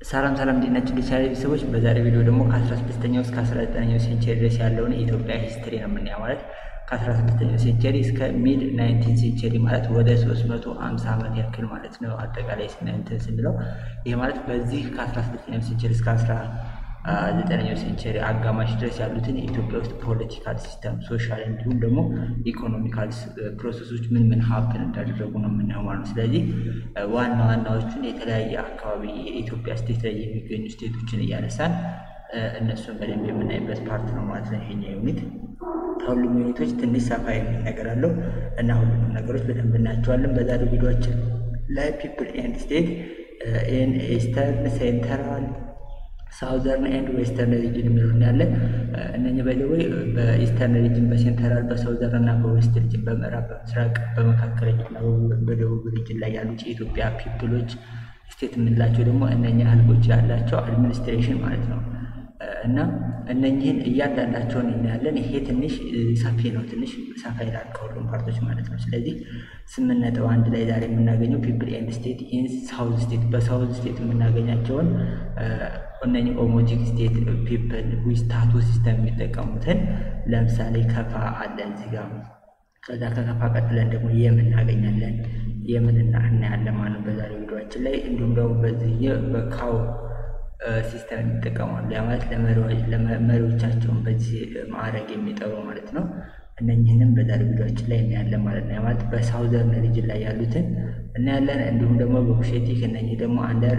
ሰላም ሰላም እንዴት ናችሁ? ዲቻሪ ቤተሰቦች በዛሬ ቪዲዮ ደግሞ ከ16ኛው እስከ 19ኛው ሴንቸሪ ድረስ ያለውን የኢትዮጵያ ሂስትሪ ነው የምናየው። ማለት ከ16ኛው ሴንቸሪ እስከ ሚድ 19 ሴንቸሪ ማለት ወደ 350 ዓመት ያክል ማለት ነው። አጠቃላይ ስናንትን ስንለው ይህ ማለት በዚህ ከ16ኛው ሴንቸሪ እስከ 19ኛው ሴንቸሪ አጋማሽ ድረስ ያሉትን የኢትዮጵያ ውስጥ ፖለቲካል ሲስተም፣ ሶሻል እንዲሁም ደግሞ ኢኮኖሚካል ፕሮሰሶች ምን ምን ሀብን እንዳደረጉ ነው የምናየው ማለት ነው። ስለዚህ ዋና ዋናዎቹን የተለያየ አካባቢ የኢትዮጵያ ስቴት ላይ የሚገኙ ስቴቶችን እያነሳን እነሱን በደንብ የምናይበት ፓርት ነው ማለት ነው። ይሄኛ ዩኒት ከሁሉም ዩኒቶች ትንሽ ሰፋ የሚል ነገር አለው እና ሁሉንም ነገሮች በደንብ እናያቸዋለን። በዛሬው ቪዲዮችን ላይ ፒፕል ኤንድ ስቴት ኢን ኢስተርን ሴንተራል ሳውዘርን ኤንድ ዌስተርን ሪጅን የሚሉት ያለ እነኚህ ባይዘወይ በኢስተርን ሪጅን፣ በሴንትራል፣ በሳውዘርን እና በዌስት ሪጅን፣ በምዕራብ፣ በምስራቅ፣ በመካከለኛ እና በደቡብ ሪጅን ላይ ያሉት የኢትዮጵያ ፒፕሎች ስቴት የምንላቸው ደግሞ እነኛ ህዝቦች ያላቸው አድሚኒስትሬሽን ማለት ነው እና እነኚህን እያንዳንዳቸውን እናያለን። ይሄ ትንሽ ሰፊ ነው፣ ትንሽ ሰፋ ይላል ከሁሉም ፓርቶች ማለት ነው። ስለዚህ ስምንት ነጥብ አንድ ላይ ዛሬ የምናገኘው ፒፕል ኤንድ ስቴት ኢን ሳውዝ ስቴት፣ በሳውዝ ስቴት የምናገኛቸውን እነኚህ ኦሞቲክ ስቴት ፒፕል ዊስታቱ ሲስተም የሚጠቀሙትን ለምሳሌ ከፋ አለን እዚህ ጋር። ከዛ ከከፋ ቀጥለን ደግሞ የምን እናገኛለን የምን እናያለን ማለት ነው በዛሬ ቪዲዮችን ላይ እንዲሁም ደግሞ በዚህ በካው ሲስተም የሚጠቀማሉ ያ ማለት ለመሪዎቻቸውን በዚህ ማዕረግ የሚጠሩ ማለት ነው። እነኝህንም በዛሬ ቪዲዮችን ላይ እናያለን ማለት ነው። ያ ማለት በሳውዘርን ሪጅን ላይ ያሉትን እናያለን። እንዲሁም ደግሞ በኩሼቲክ እነኝህ ደግሞ አንደር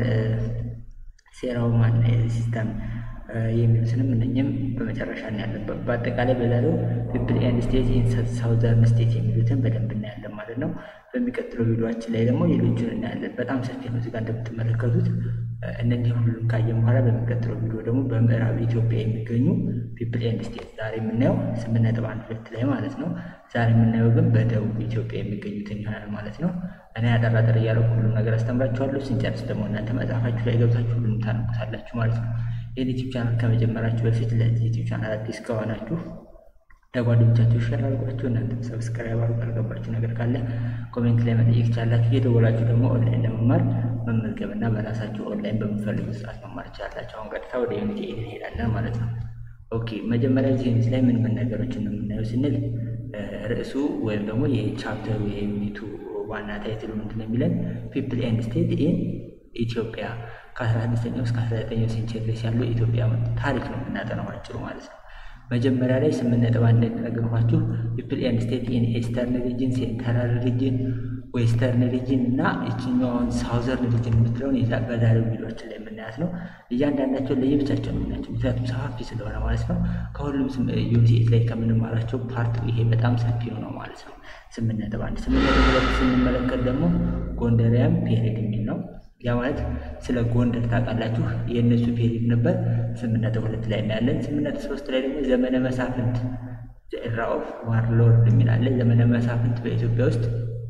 ሴራውማን ሲስተም የሚሉትንም እነኝም በመጨረሻ እናያለን። በአጠቃላይ በዛሬው ፒፕል ኤንድ ስቴት ኢን ሳውዘርን ስቴት የሚሉትን በደንብ እናያለን ማለት ነው። በሚቀጥለው ቪዲዮችን ላይ ደግሞ ሌሎቹን እናያለን። በጣም ሰፊ ነው እዚጋ እንደምትመለከቱት እነዚህ ሁሉም ካየን በኋላ በሚቀጥለው ቪዲዮ ደግሞ በምዕራብ ኢትዮጵያ የሚገኙ ፒፕል ኤንድ ስቴት ዛሬ የምናየው ስምንት ነጥብ አንድ ሁለት ላይ ማለት ነው። ዛሬ የምናየው ግን በደቡብ ኢትዮጵያ የሚገኙትን ይሆናል ማለት ነው። እኔ ያጠራጠር እያደረኩ ሁሉም ነገር አስተምራችኋለሁ። ስንጨርስ ደግሞ እናንተ መጽሐፋችሁ ላይ ገብታችሁ ሁሉም ታነቡታላችሁ ማለት ነው። ይህን ዩቲዩብ ቻናል ከመጀመራችሁ በፊት ለዚህ ዩቲዩብ ቻናል አዲስ ከሆናችሁ ለጓደኞቻችሁ ሸር አድርጓችሁ እናንተም ሰብስክራይብ አድርጉ። ያልገባችሁ ነገር ካለ ኮሜንት ላይ መጠየቅ ይቻላችሁ። እየደወላችሁ ደግሞ ኦንላይን ለመማር መመዝገብና በራሳችሁ ኦንላይን በምትፈልጉት ሰዓት መማር ይቻላችሁ። አሁን ቀጥታ ወደ ዩኒት እንሄዳለን ማለት ነው። ኦኬ መጀመሪያ እዚህ ዩኒት ላይ ምን ምን ነገሮችን ነው የምናየው ስንል ርዕሱ ወይም ደግሞ የቻፕተሩ የዩኒቱ ዋና ታይትሉ ምንድን ነው የሚለን ፒፕል ኤንድ ስቴት ኢን ኢትዮጵያ ከ16ኛው እስከ 19ኛው ሴንቸሪ ድረስ ያለው ኢትዮጵያ ታሪክ ነው የምናጠናው አጭሩ ማለት ነው። መጀመሪያ ላይ ስምንት ነጥብ አንድ እንደነገርኳችሁ ፒፕል ኤንድ ስቴት ኢን ኢስተርን ሪጅን፣ ሴንትራል ሪጅን፣ ዌስተርን ሪጅን እና ይችኛውን ሳውዘርን ሪጅን የምትለውን በዛሬው ቪዲዮችን ላይ የምናያት ነው። እያንዳንዳቸውን ለየብቻቸው ነው የምናያቸው፣ ምክንያቱም ሰፋፊ ስለሆነ ማለት ነው። ከሁሉም ዩኒት ላይ ከምንማራቸው ፓርት ይሄ በጣም ሰፊ ነው ማለት ነው። ስምንት ነጥብ አንድ ስምንት ነጥብ ሁለት ስንመለከት ደግሞ ጎንደሪያም ፔሪድ የሚል ነው። ያ ማለት ስለ ጎንደር ታውቃላችሁ፣ የእነሱ ፔሪድ ነበር። ስምንት ነጥብ ሁለት ላይ እናያለን። ስምንት ነጥብ ሶስት ላይ ደግሞ ዘመነ መሳፍንት ኤራ ኦፍ ዋርሎርድ የሚላለ ዘመነ መሳፍንት በኢትዮጵያ ውስጥ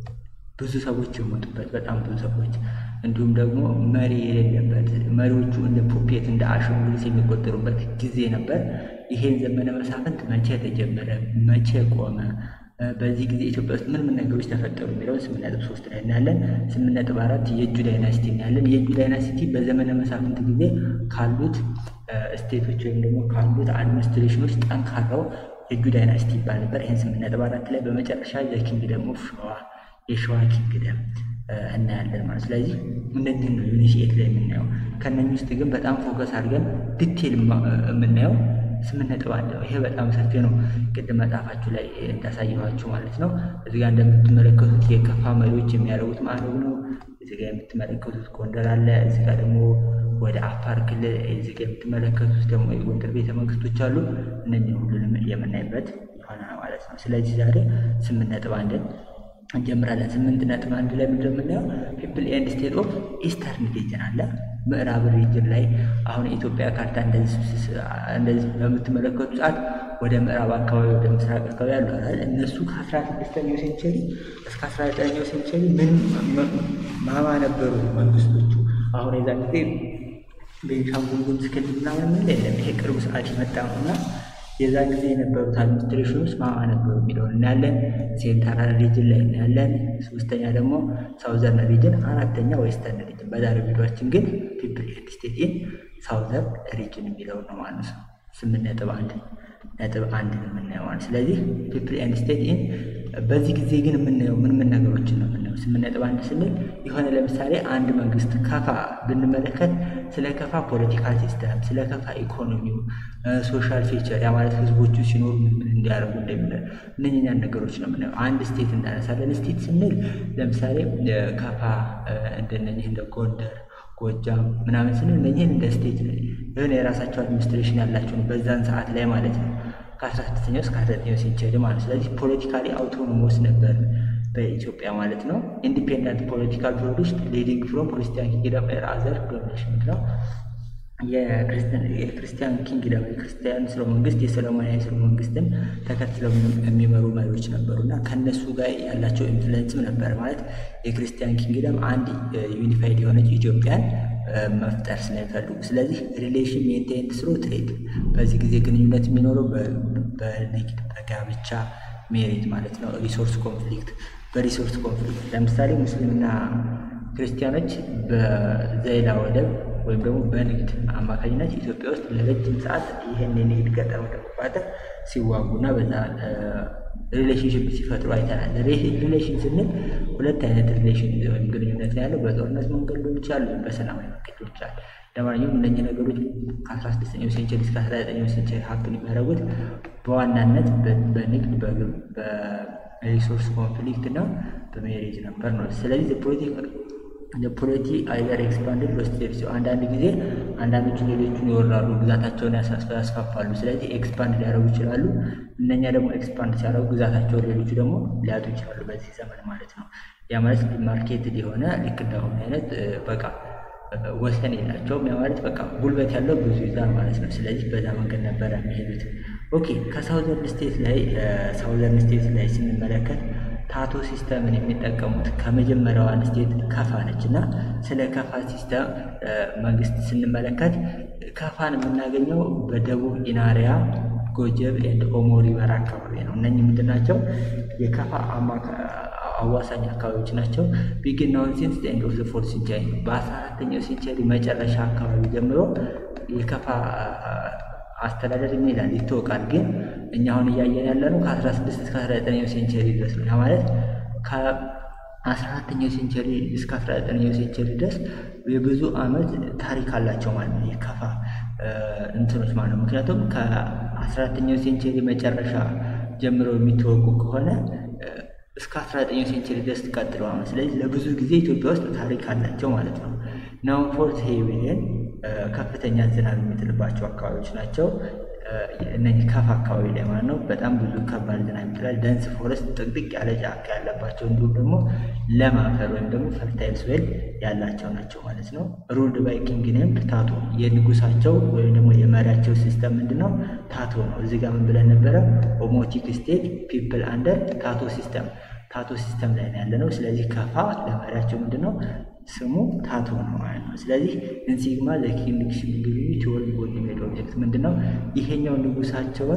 ብዙ ሰዎች የሞቱበት በጣም ብዙ ሰዎች እንዲሁም ደግሞ መሪ የሌለበት መሪዎቹ እንደ ፑፔት እንደ አሻንጉሊት የሚቆጠሩበት ጊዜ ነበር። ይሄን ዘመነ መሳፍንት መቼ ተጀመረ? መቼ ቆመ? በዚህ ጊዜ ኢትዮጵያ ውስጥ ምን ምን ነገሮች ተፈጠሩ የሚለውን ስምንት ነጥብ ሶስት ላይ እናያለን። ስምንት ነጥብ አራት የእጁ ዳይናሲቲ እናያለን። የእጁ ዳይናሲቲ በዘመነ መሳፍንት ጊዜ ካሉት ስቴቶች ወይም ደግሞ ካሉት አድሚኒስትሬሽኖች ጠንካራው የእጁ ዳይናሲቲ ይባል ነበር። ይህን ስምንት ነጥብ አራት ላይ በመጨረሻ ዘኪንግደም ኦፍ ሸዋ የሸዋ ኪንግደም እናያለን ማለት ስለዚህ እነዚህ ነው ዩኒት ኤት ላይ የምናየው። ከእነኚህ ውስጥ ግን በጣም ፎከስ አድርገን ዲቴል የምናየው ስምንት ነጥብ አንድ ነው። ይሄ በጣም ሰፊ ነው። ቅድም መጽሐፋችሁ ላይ እንዳሳየኋችሁ ማለት ነው። እዚህ ጋር እንደምትመለከቱት የከፋ መሪዎች የሚያደርጉት ማዕረግ ነው። እዚህ ጋር የምትመለከቱት ጎንደር አለ። እዚህ ጋር ደግሞ ወደ አፋር ክልል እዚህ ጋር የምትመለከቱት ደግሞ የጎንደር ቤተ መንግስቶች አሉ። እነዚህ ሁሉንም የምናይበት ይሆናል ማለት ነው። ስለዚህ ዛሬ ስምንት ነጥብ አንድን እንጀምራለን። ስምንት ነጥብ አንድ ላይ ምንድን ነው የምናየው? ፒፕል ኤንድ ስቴት ኦፍ ኢስተርን ሪጅን አለ። ምዕራብ ሪጅን ላይ አሁን የኢትዮጵያ ካርታ እንደዚህ በምትመለከቱ ሰዓት ወደ ምዕራብ አካባቢ ወደ ምስራቅ አካባቢ ያሉ አይደል? እነሱ ከአስራ ስድስተኛው ሴንቸሪ እስከ አስራ ዘጠነኛው ሴንቸሪ ምን ማማ ነበሩ መንግስቶቹ? አሁን የዛ ጊዜ ቤንሻንጉል ጉሙዝ ክልል ምናምን ምን የለም። ይሄ ቅርብ ሰዓት የመጣ ነው እና የዛን ጊዜ የነበሩት አድሚኒስትሬሽኖች ማማ ነበሩ የሚለውን እናያለን። ሴንትራል ሪጅን ላይ እናያለን። ሶስተኛ ደግሞ ሳውዘርን ሪጅን፣ አራተኛ ዌስተርን ሪጅን። በዛሬው ቪዲዮችን ግን ፒፕል ኤንድ ስቴት ኢን ሳውዘርን ሪጅን የሚለውን ነው ማለት ነው። ስምንት ነጥብ አንድ ነጥብ አንድ የምናየው ማለት ስለዚህ ፒፕል ኤንድ ስቴት ኢን በዚህ ጊዜ ግን የምናየው ምን ምን ነገሮችን ነው የምናየው? ስምንት ነጥብ አንድ ስንል የሆነ ለምሳሌ አንድ መንግስት ከፋ ብንመለከት ስለ ከፋ ፖለቲካል ሲስተም፣ ስለ ከፋ ኢኮኖሚው፣ ሶሻል ፊቸር ያ ማለት ህዝቦቹ ሲኖሩ ምን እንዲያደርጉ እንደሚለ እነኛን ነገሮች ነው የምናየው። አንድ ስቴት እናነሳለን። ስቴት ስንል ለምሳሌ ከፋ እንደነኚህ እንደ ጎንደር ጎጃም ምናምን ስንል እነኝህን እንደ ስቴት የሆነ የራሳቸው አድሚኒስትሬሽን ያላቸው ነው በዛን ሰዓት ላይ ማለት ነው ከአስራ ስድስተኛው እስከ አስራ ዘጠኛው ሴንቸሪ ማለት ስለዚህ ፖለቲካሊ አውቶኖሞስ ነበር በኢትዮጵያ ማለት ነው። ኢንዲፔንደንት ፖለቲካል ፕሮዲስት ሊዲንግ ፍሮም ክርስቲያን ኪንግደም ኤር አዘር ዶሚኔሽን ነው። የክርስቲያን ኪንግደም የክርስቲያን ስርወ መንግስት የሰለሞናዊ ስርወ መንግስትን ተከትለው የሚመሩ መሪዎች ነበሩ እና ከእነሱ ጋር ያላቸው ኢንፍሉዌንስም ነበር ማለት የክርስቲያን ኪንግደም አንድ ዩኒፋይድ የሆነች ኢትዮጵያን መፍጠር ስለሚፈልጉ ስለዚህ ሪሌሽን ሜንቴን ስሮ ትሬድ በዚህ ጊዜ ግንኙነት የሚኖረው በንግድ በጋብቻ ሜሪት ማለት ነው። ሪሶርስ ኮንፍሊክት በሪሶርስ ኮንፍሊክት ለምሳሌ ሙስሊምና ክርስቲያኖች በዘይላ ወደብ ወይም ደግሞ በንግድ አማካኝነት ኢትዮጵያ ውስጥ ለረጅም ሰዓት ይህን የንግድ ገጠር መቆጣጠር ሲዋጉና በዛ ሪሌሽንሽፕ ሲፈጥሩ አይተናል። ሪሌሽን ስንል ሁለት አይነት ሪሌሽን ወይም ግንኙነት ነው ያለው። በጦርነት መንገድ ሊሆን ይችላል፣ ወይም በሰላማዊ መንገድ ሊሆን ይችላል። ለማንኛውም እነኚህ ነገሮች ከአስራ ስድስተኛው ሴንቸሪ እስከ አስራ ዘጠኛው ሴንቸሪ ሀፕን የሚያደርጉት በዋናነት በንግድ በሪሶርስ ኮንፍሊክት እና በሜሬጅ ነበር ነው። ስለዚህ ፖለቲ አይዘር ኤክስፓንድድ ሎስቴድ አንዳንድ ጊዜ አንዳንዶቹ ሌሎቹን ይወራሉ፣ ግዛታቸውን ያስፋፋሉ። ስለዚህ ኤክስፓንድ ሊያደርጉ ይችላሉ። እነኛ ደግሞ ኤክስፓንድ ሲያደርጉ ግዛታቸውን ሌሎቹ ደግሞ ሊያጡ ይችላሉ፣ በዚህ ዘመን ማለት ነው። ያ ማለት ዲማርኬትድ የሆነ ልክ እንዳሁን አይነት በቃ ወሰን የላቸውም። ያ ማለት በቃ ጉልበት ያለው ብዙ ይዛል ማለት ነው። ስለዚህ በዛ መንገድ ነበረ የሚሄዱት። ኦኬ ከሳውዘርን ስቴት ላይ ሳውዘርን ስቴት ላይ ስንመለከት ታቶ ሲስተምን የሚጠቀሙት ከመጀመሪያዋን ስቴት ከፋ ነች እና ስለ ከፋ ሲስተም መንግስት ስንመለከት ከፋን የምናገኘው በደቡብ ኢናሪያ ጎጀብ ኤንድ ኦሞ ሪቨር አካባቢ ነው። እነኚህ ምንድን ናቸው? የከፋ አዋሳኝ አካባቢዎች ናቸው። ቢግናውን ሲንስ ኤንድ ኦፍ ፎርት ሴንቸሪ በአስራ አራተኛው ሴንቸሪ መጨረሻ አካባቢ ጀምሮ የከፋ አስተዳደር ይላል ይታወቃል። ግን እኛ አሁን እያየን ያለ ነው ከአስራ ስድስት እስከ አስራ ዘጠነኛው ሴንቸሪ ድረስ ነው። ማለት ከአስራ አራተኛው ሴንቸሪ እስከ አስራ ዘጠነኛው ሴንቸሪ ድረስ የብዙ ዓመት ታሪክ አላቸው ማለት ነው የከፋ እንትኖች ማለት ነው። ምክንያቱም ከአስራ አራተኛው ሴንቸሪ መጨረሻ ጀምረው የሚታወቁ ከሆነ እስከ አስራ ዘጠኛው ሴንቸሪ ድረስ ቀጥለዋል። ስለዚህ ለብዙ ጊዜ ኢትዮጵያ ውስጥ ታሪክ አላቸው ማለት ነው። ናውን ፎርት ሄቪን ከፍተኛ ዝናብ የሚጥልባቸው አካባቢዎች ናቸው። እነዚህ ከፋ አካባቢ ላይ ማለት ነው። በጣም ብዙ ከባድ ዝናብ ይጥላል። ደንስ ፎረስት ጥቅጥቅ ያለ ጫካ ያለባቸው እንዲሁም ደግሞ ለም አፈር ወይም ደግሞ ፈርታይል ሶይል ያላቸው ናቸው ማለት ነው። ሩልድ ባይ ኪንግ ኔምድ ታቶ የንጉሳቸው ወይም ደግሞ የመሪያቸው ሲስተም ምንድን ነው? ታቶ ነው። እዚህ ጋር ምን ብለን ነበረ? ኦሞቲክ ስቴት ፒፕል አንደር ታቶ ሲስተም ታቶ ሲስተም ላይ ነው ያለ ነው። ስለዚህ ከፋ ለመሪያቸው ምንድን ነው ስሙ ታቶ ነው ማለት ነው። ስለዚህ ኢንሲግማ ዘኪንግሽፕ ግቢ ቲዎሪ ጎልድ ሜድ ኦብጀክት ምንድን ነው? ይሄኛው ንጉሳቸውን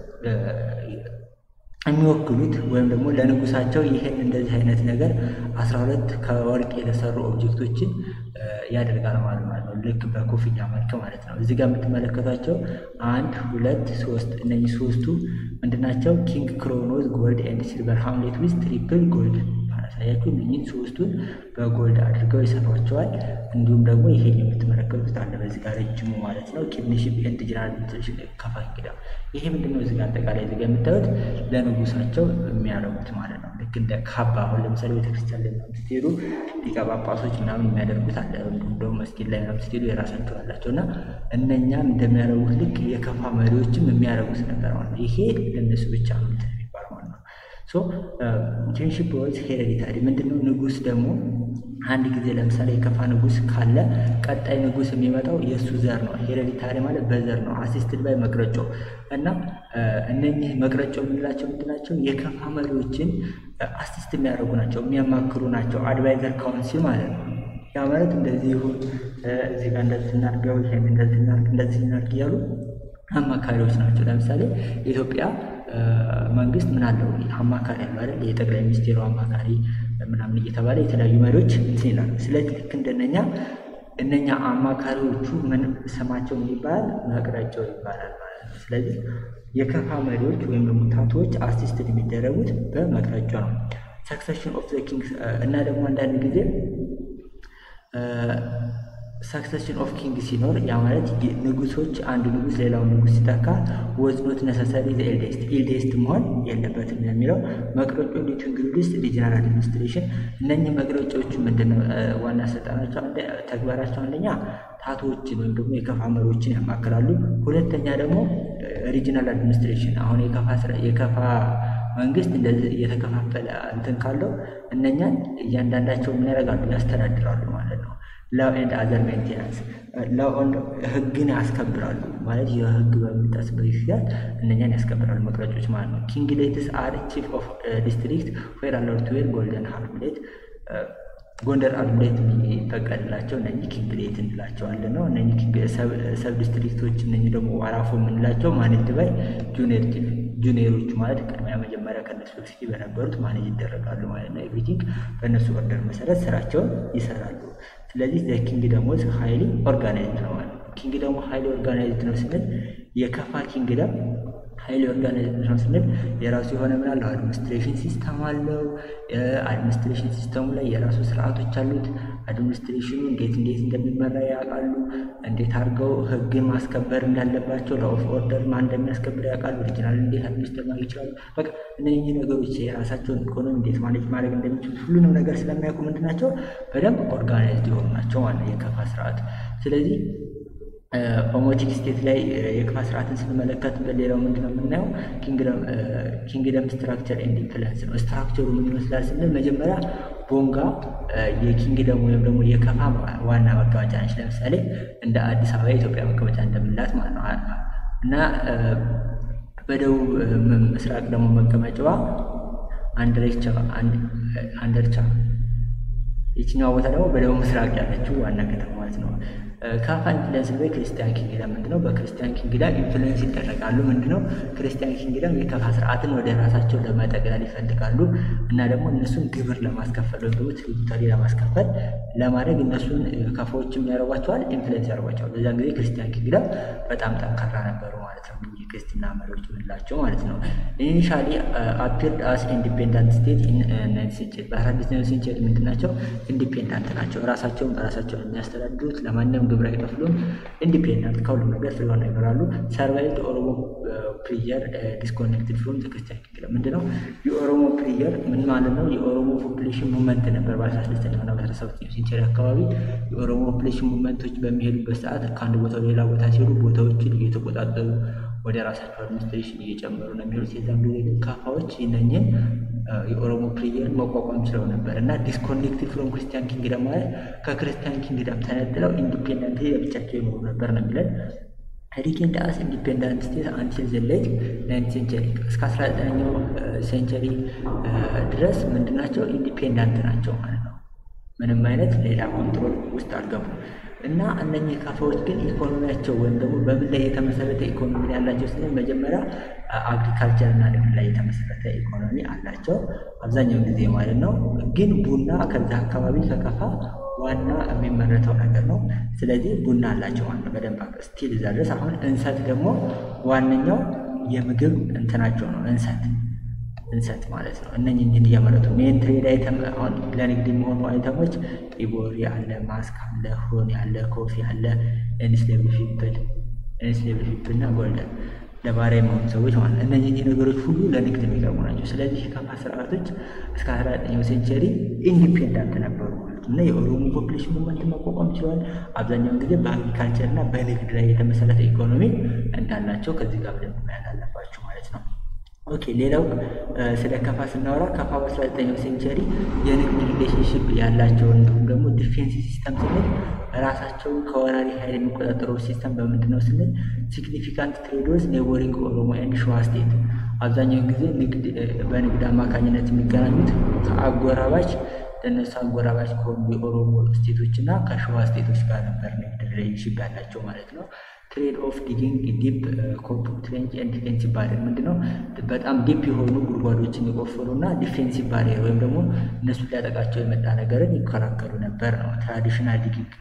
የሚወክሉት ወይም ደግሞ ለንጉሳቸው ይህን እንደዚህ አይነት ነገር አስራ ሁለት ከወርቅ የተሰሩ ኦብጀክቶችን ያደርጋል ማለት ነው። ልክ በኮፍያ መልክ ማለት ነው። እዚህ ጋር የምትመለከቷቸው አንድ ሁለት ሶስት እነዚህ ሶስቱ ምንድናቸው? ኪንግ ክሮኖዝ ጎልድ ኤንድ ሲልቨር ሃምሌት ዊዝ ትሪፕል ጎልድ ማሳያችሁ እነኝህን ሶስቱን በጎልድ አድርገው ይሰሯቸዋል። እንዲሁም ደግሞ ይሄን የምትመለከቱት አለ በዚህ ጋር ረጅሙ ማለት ነው ኪንግሺፕ ኤንድ ጀነራል ከፋ ኪንግደም። ይሄ ምንድነው? እዚህ ጋር አጠቃላይ እዚህ ጋር የምታዩት ለንጉሳቸው የሚያደርጉት ማለት ነው። ልክ እንደ ካባ አሁን ለምሳሌ ቤተክርስቲያን ላይ ምናምን ስትሄዱ ሊቀ ጳጳሶች ምናምን የሚያደርጉት አለ። እንዲሁም ደግሞ መስጊድ ላይ ምናምን ስትሄዱ የራሳቸው አላቸው እና እነኛም እንደሚያደርጉት ልክ የከፋ መሪዎችም የሚያደርጉት ነበር ማለት ነው። ይሄ ለእነሱ ብቻ ነው የሚባል ማለት ነው። ሶ ኪንግሺፕ ወይስ ሄሬዲታሪ ምንድነው? ንጉስ ደግሞ አንድ ጊዜ ለምሳሌ የከፋ ንጉስ ካለ ቀጣይ ንጉስ የሚመጣው የእሱ ዘር ነው። ሄሬዲታሪ ማለት በዘር ነው። አሲስትድ ባይ መቅረጮ እና እነኚህ መቅረጮ የምንላቸው ምንድናቸው? የከፋ መሪዎችን አሲስት የሚያደርጉ ናቸው፣ የሚያማክሩ ናቸው። አድቫይዘር ካውንሲል ማለት ነው። ያ ማለት እንደዚህ ይሁን፣ እዚህ ጋር እንደዚህ እናድርገው፣ ይሄን እንደዚህ እናድርግ፣ እንደዚህ እናድርግ እያሉ አማካሪዎች ናቸው። ለምሳሌ የኢትዮጵያ መንግስት ምን አለው አማካሪ አለው አይደል? የጠቅላይ ሚኒስቴሩ አማካሪ ምናምን እየተባለ የተለያዩ መሪዎች እንትን ይላሉ። ስለዚህ ልክ እንደነኛ እነኛ አማካሪዎቹ ምን ስማቸው ምን ይባላል? መቅረጫው ይባላል ማለት ነው። ስለዚህ የከፋ መሪዎች ወይም ደግሞ ታቶዎች አሲስትድ የሚደረጉት በመቅረጫ ነው። ሰክሰሽን ኦፍ ዘ ኪንግስ እና ደግሞ አንዳንድ ጊዜ ሰክሰሽን ኦፍ ኪንግ ሲኖር ያ ማለት ንጉሶች አንድ ንጉስ ሌላውን ንጉስ ሲተካ ወዝ ኖት ነሰሰሪ ዘ ኤልዴስት ኤልዴስት መሆን የለበትም የሚለው መቅረጮ እንዲቱ እንግሊዝ ሪጂናል አድሚኒስትሬሽን እነኚህ መቅረጫዎቹ ምንድነው ዋና ስልጣናቸው ተግባራቸው አንደኛ ታቶዎችን ወይም ደግሞ የከፋ መሪዎችን ያማክላሉ ሁለተኛ ደግሞ ሪጂናል አድሚኒስትሬሽን አሁን የከፋ የከፋ መንግስት እንደዚህ እየተከፋፈለ እንትን ካለው እነኛን እያንዳንዳቸው ምን ያደርጋሉ ያስተዳድራሉ ማለት ነው ላው ኤንድ አዘር ሜንቴናንስ ላው ህግን ያስከብራሉ ማለት የህግ በሚጣስበት ጊዜያት እነኛን ያስከብራሉ መቅረጮች ማለት ነው። ኪንግ ሌትስ አር ቺፍ ኦፍ ዲስትሪክት ዌር አላውድ ቱ ዌር ጎልደን ሃርምሌት ጎንደር አድምሌት የሚፈቀድላቸው እነኚህ ኪንግ ሌት እንላቸዋለን ነው። እነኚህ ሰብ ዲስትሪክቶች እነኚህ ደግሞ ዋራፎ የምንላቸው ማኔጅ ባይ ጁኒየሮቹ ማለት ቅድሚያ መጀመሪያ ከነሱ በፊት በነበሩት ማኔጅ ይደረጋሉ ማለት ነው። ኤቭሪቲንግ በእነሱ ኦርደር መሰረት ስራቸውን ይሰራሉ። ስለዚህ ዘ ኪንግ ደግሞ ሀይሊ ኦርጋናይዝድ ነው ማለት ነው። ኪንግ ደግሞ ሀይሊ ኦርጋናይዝድ ነው ስንል የከፋ ኪንግደም ሀይሊ ኦርጋናይዝድ ነው ስንል የራሱ የሆነ ምን አለው አድሚኒስትሬሽን ሲስተም አለው። አድሚኒስትሬሽን ሲስተሙ ላይ የራሱ ስርዓቶች አሉት። አድሚኒስትሬሽኑ እንዴት እንዴት እንደሚመራ ያውቃሉ። እንዴት አድርገው ህግን ማስከበር እንዳለባቸው ለኦፍ ኦርደር ማን እንደሚያስከብር ያውቃሉ። ኦሪጂናል እንዴት አድሚኒስትር ማድረግ ይችላሉ። በቃ እነዚህ ነገሮች የራሳቸውን ኢኮኖሚ እንዴት ማኔጅ ማድረግ እንደሚችሉ ሁሉንም ነገር ስለሚያውቁ ምንድን ናቸው በደንብ ኦርጋናይዝድ የሆኑ ናቸው ማለት የከፋ ስርዓት ስለዚህ ኦሞቲክ ስቴት ላይ የከፋ ስርዓትን ስንመለከት በሌላው ምንድን ነው የምናየው ኪንግደም ስትራክቸር ኤንድ ኢንፍሉንስ ነው። ስትራክቸሩ ምን ይመስላል ስንል መጀመሪያ ቦንጋ የኪንግደም ወይም ደግሞ የከፋ ዋና መቀመጫ ነች። ለምሳሌ እንደ አዲስ አበባ የኢትዮጵያ መቀመጫ እንደምንላት ማለት ነው እና በደቡብ ምስራቅ ደግሞ መቀመጫዋ አንደርቻ አንደርቻ የትኛዋ ቦታ ደግሞ በደቡብ ምስራቅ ያለችው ዋና ከተማ ማለት ነው። ካፋ ኢንፍሉንስ ወይ ክርስቲያን ኪንግደም ምንድነው? በክርስቲያን ኪንግደም ኢንፍሉንስ ይደረጋሉ። ምንድነው? ክርስቲያን ኪንግደም የከፋ ስርዓትን ወደ ራሳቸው ለመጠቅለል ይፈልጋሉ እና ደግሞ እነሱን ግብር ለማስከፈል ወይም ደግሞ ትሪቡታሪ ለማስከፈል ለማድረግ እነሱን ከፋዎችም ያደርጓቸዋል፣ ኢንፍሉንስ ያደርጓቸዋል። በዛን ጊዜ ክርስቲያን ኪንግደም በጣም ጠንካራ ነበሩ ማለት ነው። የክርስትና መሪዎች ምንላቸው ማለት ነው። ኢኒሻሊ አፒርድ አስ ኢንዲፔንዳንት ስቴት ናይንት ሴንቸሪ በአስራ ስድስተኛው ሴንቸሪ ምንድን ናቸው? ኢንዲፔንዳንት ናቸው። ራሳቸውን በራሳቸውን የሚያስተዳድሩት ለማንም ግብር አይከፍሉም። ኢንዲፔንዳንት ከሁሉም ነገር ስለሆነ ይኖራሉ። ሰርቫይቭድ ኦሮሞ ፕሪየር ዲስኮኔክትድ ፍሮም ክርስቲያን ኪንግደም ምንድነው? የኦሮሞ ፕሪየር ምን ማለት ነው? የኦሮሞ ፖፕሌሽን ሙቭመንት ነበር በአስራ ስድስተኛው እና በአስራ ሰባተኛው ሴንቸሪ አካባቢ የኦሮሞ ፖፕሌሽን ሙቭመንቶች በሚሄዱበት ሰዓት ከአንድ ቦታ ወደ ሌላ ቦታ ሲሄዱ ቦታዎችን እየተቆጣጠሩ ወደ ራሳቸው አድሚኒስትሬሽን እየጨመሩ ነው የሚሄዱት። የዛን ጊዜ ግን ካፋዎች ይነኝን የኦሮሞ ፕሪየርን መቋቋም ችለው ነበር እና ዲስኮኔክትድ ፍሮም ክርስቲያን ኪንግደም ማለት ከክርስቲያን ኪንግደም ተነጥለው ኢንዲፔንደንት ለብቻቸው ይኖሩ ነበር ነው የሚለን። ሪጌንድ አስ ኢንዲፔንዳንት ስቴት አንቲል ዘ ሌት ናይንት ሴንቸሪ እስከ አስራ ዘጠነኛው ሴንቸሪ ድረስ ምንድናቸው? ኢንዲፔንዳንት ናቸው ማለት ነው። ምንም አይነት ሌላ ኮንትሮል ውስጥ አልገቡም። እና እነኚህ ካፋዎች ግን ኢኮኖሚያቸው ወይም ደግሞ በምን ላይ የተመሰረተ ኢኮኖሚ ያላቸው ስንል መጀመሪያ አግሪካልቸር እና ንግድ ላይ የተመሰረተ ኢኮኖሚ አላቸው አብዛኛውን ጊዜ ማለት ነው። ግን ቡና ከዛ አካባቢ ከከፋ ዋና የሚመረተው ነገር ነው። ስለዚህ ቡና አላቸው ማለት ነው በደንብ ስቲል እዛ ድረስ። አሁን እንሰት ደግሞ ዋነኛው የምግብ እንትናቸው ነው እንሰት እንሰት ማለት ነው። እነኝህ እንዲህ እያመረቱ ሜን ትሬድ አይተም አሁን ለንግድ የሚሆኑ አይተሞች ኢቦሪ አለ፣ ማስክ አለ፣ ሆኒ አለ፣ ኮፊ አለ፣ ኢንስሌቭድ ፒፕል ኢንስሌቭድ ፒፕል እና ጎልደን ለባሪያ የመሆኑ ሰዎች ማለት ነው። እነዚህ ነገሮች ሁሉ ለንግድ የሚቀርቡ ናቸው። ስለዚህ የከፋ ስርዓቶች እስከ አስራ ዘጠኛው ሴንቸሪ ኢንዲፔንዳንት ነበሩ ማለት ነው እና የኦሮሞ ፖፕሌሽን ሙቭመንት መቋቋም ችለዋል። አብዛኛውን ጊዜ በአግሪካልቸር እና በንግድ ላይ የተመሰረተ ኢኮኖሚ እንዳላቸው ከዚህ ጋር በደንብ ማየት አለባቸው ማለት ነው። ኦኬ ሌላው ስለ ከፋ ስናወራ ከፋ በአስራ ዘጠኛው ሴንቸሪ የንግድ ሪሌሽንሽፕ ያላቸው እንዲሁም ደግሞ ዲፌንስ ሲስተም ስንል ራሳቸውን ከወራሪ ኃይል የሚቆጣጠረው ሲስተም በምንድን ነው ስንል ሲግኒፊካንት ትሬዶች ኔቦሪንግ ኦሮሞ ኤንድ ሸዋ ስቴት አብዛኛውን ጊዜ ንግድ በንግድ አማካኝነት የሚገናኙት ከአጎራባች ለእነሱ አጎራባች ከሆኑ የኦሮሞ ስቴቶች እና ከሸዋ ስቴቶች ጋር ነበር ንግድ ሪሌሽንሽፕ ያላቸው ማለት ነው። ትሬድ ኦፍ ዲጊንግ ዲፕ ትሬንች ኤንድ ዲፌንሲቭ ባሪየር ምንድነው? በጣም ዲፕ የሆኑ ጉድጓዶችን የቆፈሩ እና ዲፌንሲቭ ባሪየር ወይም ደግሞ እነሱ ሊያጠቃቸው የመጣ ነገርን ይከላከሉ ነበር ነው። ትራዲሽናል ዲጊንግ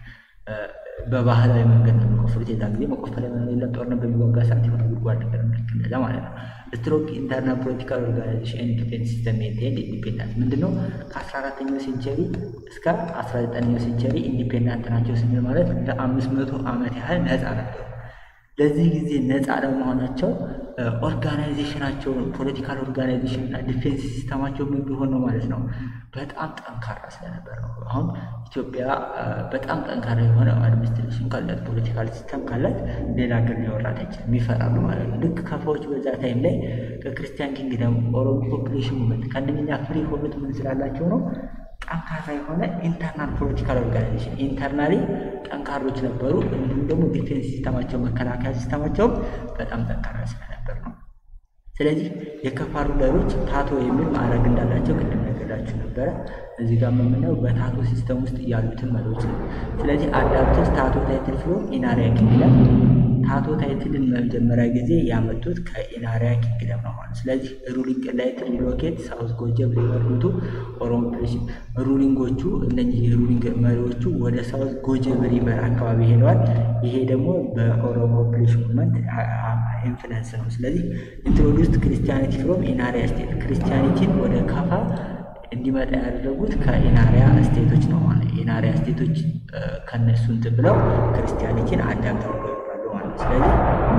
በባህላዊ መንገድ ነው የሚቆፍሩት። የዛ ጊዜ መቆፈሪያ የለም። ጦርነት በሚዋጋ ሰዓት የሆነ ጉድጓድ ነገር ልክ እንደዛ ማለት ነው። ስትሮንግ ኢንተርናል ፖለቲካል ኦርጋናይዜሽን ኤንድ ዲፌንስ ሲስተም ሜንቴንድ ኢንዲፔንዳንስ ምንድነው? ከአስራ አራተኛው ሴንቸሪ እስከ አስራ ዘጠነኛው ሴንቸሪ ኢንዲፔንዳንት ናቸው ስንል ማለት ለአምስት መቶ ዓመት ያህል ነፃ ነበሩ። ለዚህ ጊዜ ነፃ ለመሆናቸው ኦርጋናይዜሽናቸው ፖለቲካል ኦርጋናይዜሽን እና ዲፌንስ ሲስተማቸው ምን ቢሆን ነው ማለት ነው በጣም ጠንካራ ስለነበር ነው። አሁን ኢትዮጵያ በጣም ጠንካራ የሆነ አድሚኒስትሬሽን ካላት ፖለቲካል ሲስተም ካላት ሌላ ሀገር ሊወራት አይችልም፣ ይፈራሉ ማለት ነው። ልክ ከፋዎች በዛ ታይም ላይ ከክርስቲያን ኪንግደም ኦሮሞ ፖፕሌሽን ሙቭመንት ከእነኛ ፍሪ የሆኑት ምን ስላላቸው ነው ጠንካራ የሆነ ኢንተርናል ፖለቲካል ኦርጋናይዜሽን ኢንተርናሊ ጠንካሮች ነበሩ። እንዲሁም ደግሞ ዲፌንስ ሲስተማቸው መከላከያ ሲስተማቸውም በጣም ጠንካራ ስለነበር ነው። ስለዚህ የከፋ ሩለሮች ታቶ የሚል ማዕረግ እንዳላቸው ቅድም ነገራችሁ ነበረ። እዚህ ጋር የምናየው በታቶ ሲስተም ውስጥ ያሉትን መሪዎች ነው። ስለዚህ አዳፕትድ ታቶ ታይትል ፍሮም ኢናሪያ ኪንግደም ታቶ ታይትልን መጀመሪያ ጊዜ ያመጡት ከኢናሪያ ኪንግደም ነው ማለት። ስለዚህ ሩሊንግ ላይት ሪሎኬት ሳውዝ ጎጀብ ሪቨርቱ ኦሮሞ ፕሌሽን ሩሊንጎቹ እነዚህ የሩሊንግ መሪዎቹ ወደ ሳውዝ ጎጀብ ሪቨር አካባቢ ሄደዋል። ይሄ ደግሞ በኦሮሞ ፕሌሽን ሙቭመንት ኢንፍሉንስ ነው። ስለዚህ ኢንትሮዱስድ ክርስቲያኒቲ ፍሮም ኢናሪያ ስቴት ክርስቲያኒቲን ወደ ከፋ እንዲመጣ ያደረጉት ከኢናሪያ ስቴቶች ነው ማለት ኢናሪያ ስቴቶች ከነሱ እንትን ብለው ክርስቲያኒቲን አዳምት አድርገው ይኖራሉ ማለት ነው። ስለዚህ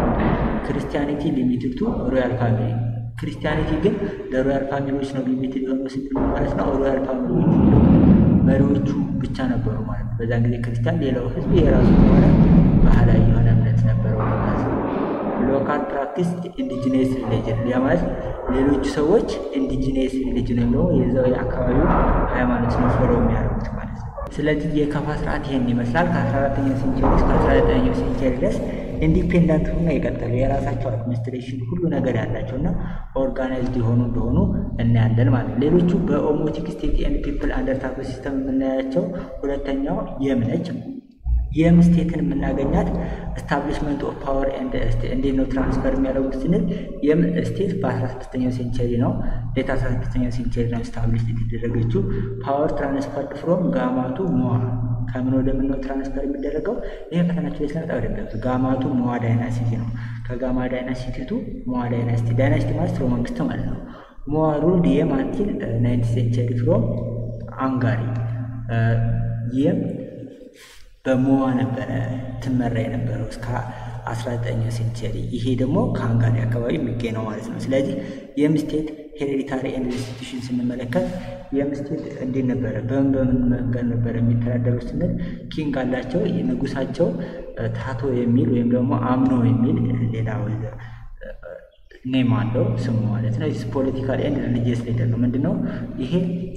ክርስቲያኒቲ ሊሚትድ ቱ ሮያል ፋሚሊ ክርስቲያኒቲ ግን ለሮያል ፋሚሊዎች ነው ሊሚትድ የሆነው ስንል ማለት ነው። ሮያል ፋሚሊዎች መሪዎቹ ብቻ ነበሩ ማለት ነው። በዛን ጊዜ ክርስቲያን፣ ሌላው ህዝብ የራሱ የሆነ ባህላዊ የሆነ እምነት ነበረው ማለት ነው። ሎካል ፕራክቲስ ኢንዲጂነስ ሪሊጅን ያ ማለት ሌሎቹ ሰዎች ኢንዲጂነስ ሪሊጅን ወይም ደግሞ የዛው የአካባቢው ሃይማኖት ነው ፎሎ የሚያደርጉት ማለት ነው። ስለዚህ የከፋ ስርዓት ይሄን ይመስላል። ከ14ኛው ሴንቸሪ እስከ 19ኛው ሴንቸሪ ድረስ ኢንዲፔንዳንት ሆኖ የቀጠሉ የራሳቸው አድሚኒስትሬሽን ሁሉ ነገር ያላቸው እና ኦርጋናይዝድ የሆኑ እንደሆኑ እናያለን ማለት ነው። ሌሎቹ በኦሞቲክ ስቴት ኤንድ ፒፕል አንደር ታቶ ሲስተም የምናያቸው ሁለተኛው የም ነች። የም ስቴትን የምናገኛት ስታብሊሽመንት ኦፍ ፓወር እንዴት ነው ትራንስፈር የሚያደርጉት ስንል የም ስቴት በ16ኛው ሴንቸሪ ነው ሌት 16ኛው ሴንቸሪ ነው ስታብሊሽ የተደረገችው። ፓወር ትራንስፈርድ ፍሮም ጋማቱ ሞዋ ከምን ወደ ምን ነው ትራንስፈር የሚደረገው? ይሄ ፈተናቸው ላይ ስለመጣ ወደበት ጋማቱ ሞዋ ዳይናሲቲ ነው። ከጋማ ዳይናሲቲ ቱ ሞዋ ዳይናሲቲ ዳይናሲቲ ማለት ስርወ መንግስት ማለት ነው። ሞዋ ሩልድ የም አንቲል ናይንት ሴንቸሪ ፍሮም አንጋሪ የም በሞዋ ነበረ ትመራ የነበረው እስከ 19ኛው ሴንቸሪ። ይሄ ደግሞ ከሃንጋሪ አካባቢ የሚገኝ ነው ማለት ነው። ስለዚህ የም ስቴት ሄሬዲታሪ ኤንድ ኢንስቲቱሽን ስንመለከት የም ስቴት እንዴት ነበረ? በምን በምን መንገድ ነበረ የሚተዳደሩ ስንል ኪንግ አላቸው። ንጉሳቸው ታቶ የሚል ወይም ደግሞ አምኖ የሚል ሌላ ኔም አለው ስሙ ማለት ነው። ፖለቲካል ኤንድ ሪሊጂየስ ሊደር ነው። ምንድነው ይሄ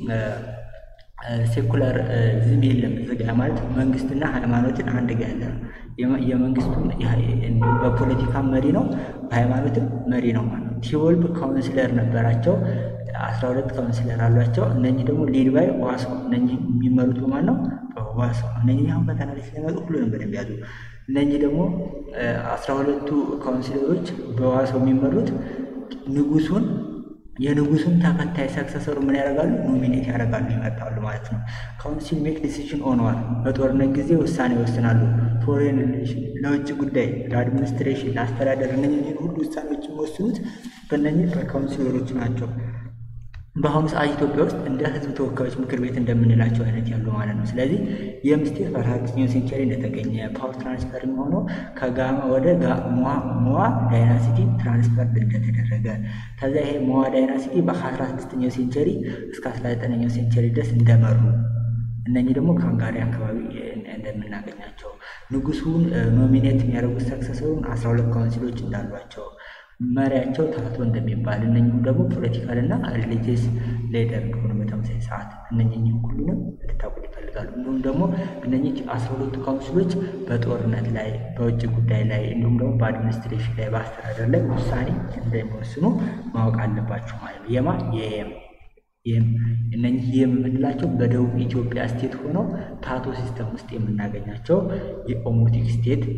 ሴኩላር ዝም የለም እዚጋ ማለት መንግስትና ሃይማኖትን አንድ ጋ ያለ ነው። የመንግስቱም በፖለቲካ መሪ ነው፣ በሃይማኖትም መሪ ነው ማለት ነው። ቲወልብ ካውንስለር ነበራቸው፣ አስራ ሁለት ካውንስለር አሏቸው። እነኚህ ደግሞ ሊድ ባይ ዋሶ፣ እነኚህ የሚመሩት በማን ነው? በዋሶ። እነኚህ አሁን ፈተና ላይ ስለመጡ ሁሉንም በደንብ ያዙ። እነኚህ ደግሞ አስራ ሁለቱ ካውንስለሮች በዋሶ የሚመሩት ንጉሱን የንጉሱን ተከታይ ሰክሰሰሩ ምን ያደርጋሉ? ኖሚኔት ያደርጋሉ፣ ይመርጣሉ ማለት ነው። ካውንሲል ሜክ ዲሲዥን ኦንዋር በጦርነት ጊዜ ውሳኔ ይወስናሉ። ፎሬን ሪሌሽን ለውጭ ጉዳይ፣ ለአድሚኒስትሬሽን፣ ለአስተዳደር እነኝህን ሁሉ ውሳኔዎች የሚወስኑት በእነኝህ በካውንሲለሮች ናቸው። በአሁኑ ሰዓት ኢትዮጵያ ውስጥ እንደ ህዝብ ተወካዮች ምክር ቤት እንደምንላቸው አይነት ያሉ ማለት ነው። ስለዚህ የምስቴት በአራተኛው ሴንቸሪ እንደተገኘ ፓወር ትራንስፈር የሚሆነው ከጋማ ወደ ሞዋ ዳይናሲቲ ትራንስፈር እንደተደረገ ከዛ ይሄ ሞዋ ዳይናሲቲ በአስራ ስድስተኛው ሴንቸሪ እስከ አስራ ዘጠነኛው ሴንቸሪ ድረስ እንደመሩ እነኚህ ደግሞ ከሃንጋሪ አካባቢ እንደምናገኛቸው ንጉሱን ኖሚኔት የሚያደርጉት ሰክሰሰሩን አስራ ሁለት ካውንሲሎች እንዳሏቸው መሪያቸው ታቶ እንደሚባል እነኝም ደግሞ ፖለቲካል እና ሪሊጂየስ ሌደር እንደሆነ በተመሳሳይ ሰዓት እነኝህም ሁሉንም እንድታውቁት ይፈልጋሉ። እንዲሁም ደግሞ እነኚህ አስራ ሁለቱ ካውንስሎች በጦርነት ላይ፣ በውጭ ጉዳይ ላይ እንዲሁም ደግሞ በአድሚኒስትሬሽን ላይ፣ በአስተዳደር ላይ ውሳኔ እንደሚወስኑ ማወቅ አለባችሁ ማለት ነው። የማ የየም ይህም እነኚህ የምንላቸው በደቡብ ኢትዮጵያ ስቴት ሆነው ታቶ ሲስተም ውስጥ የምናገኛቸው የኦሞቲክ ስቴት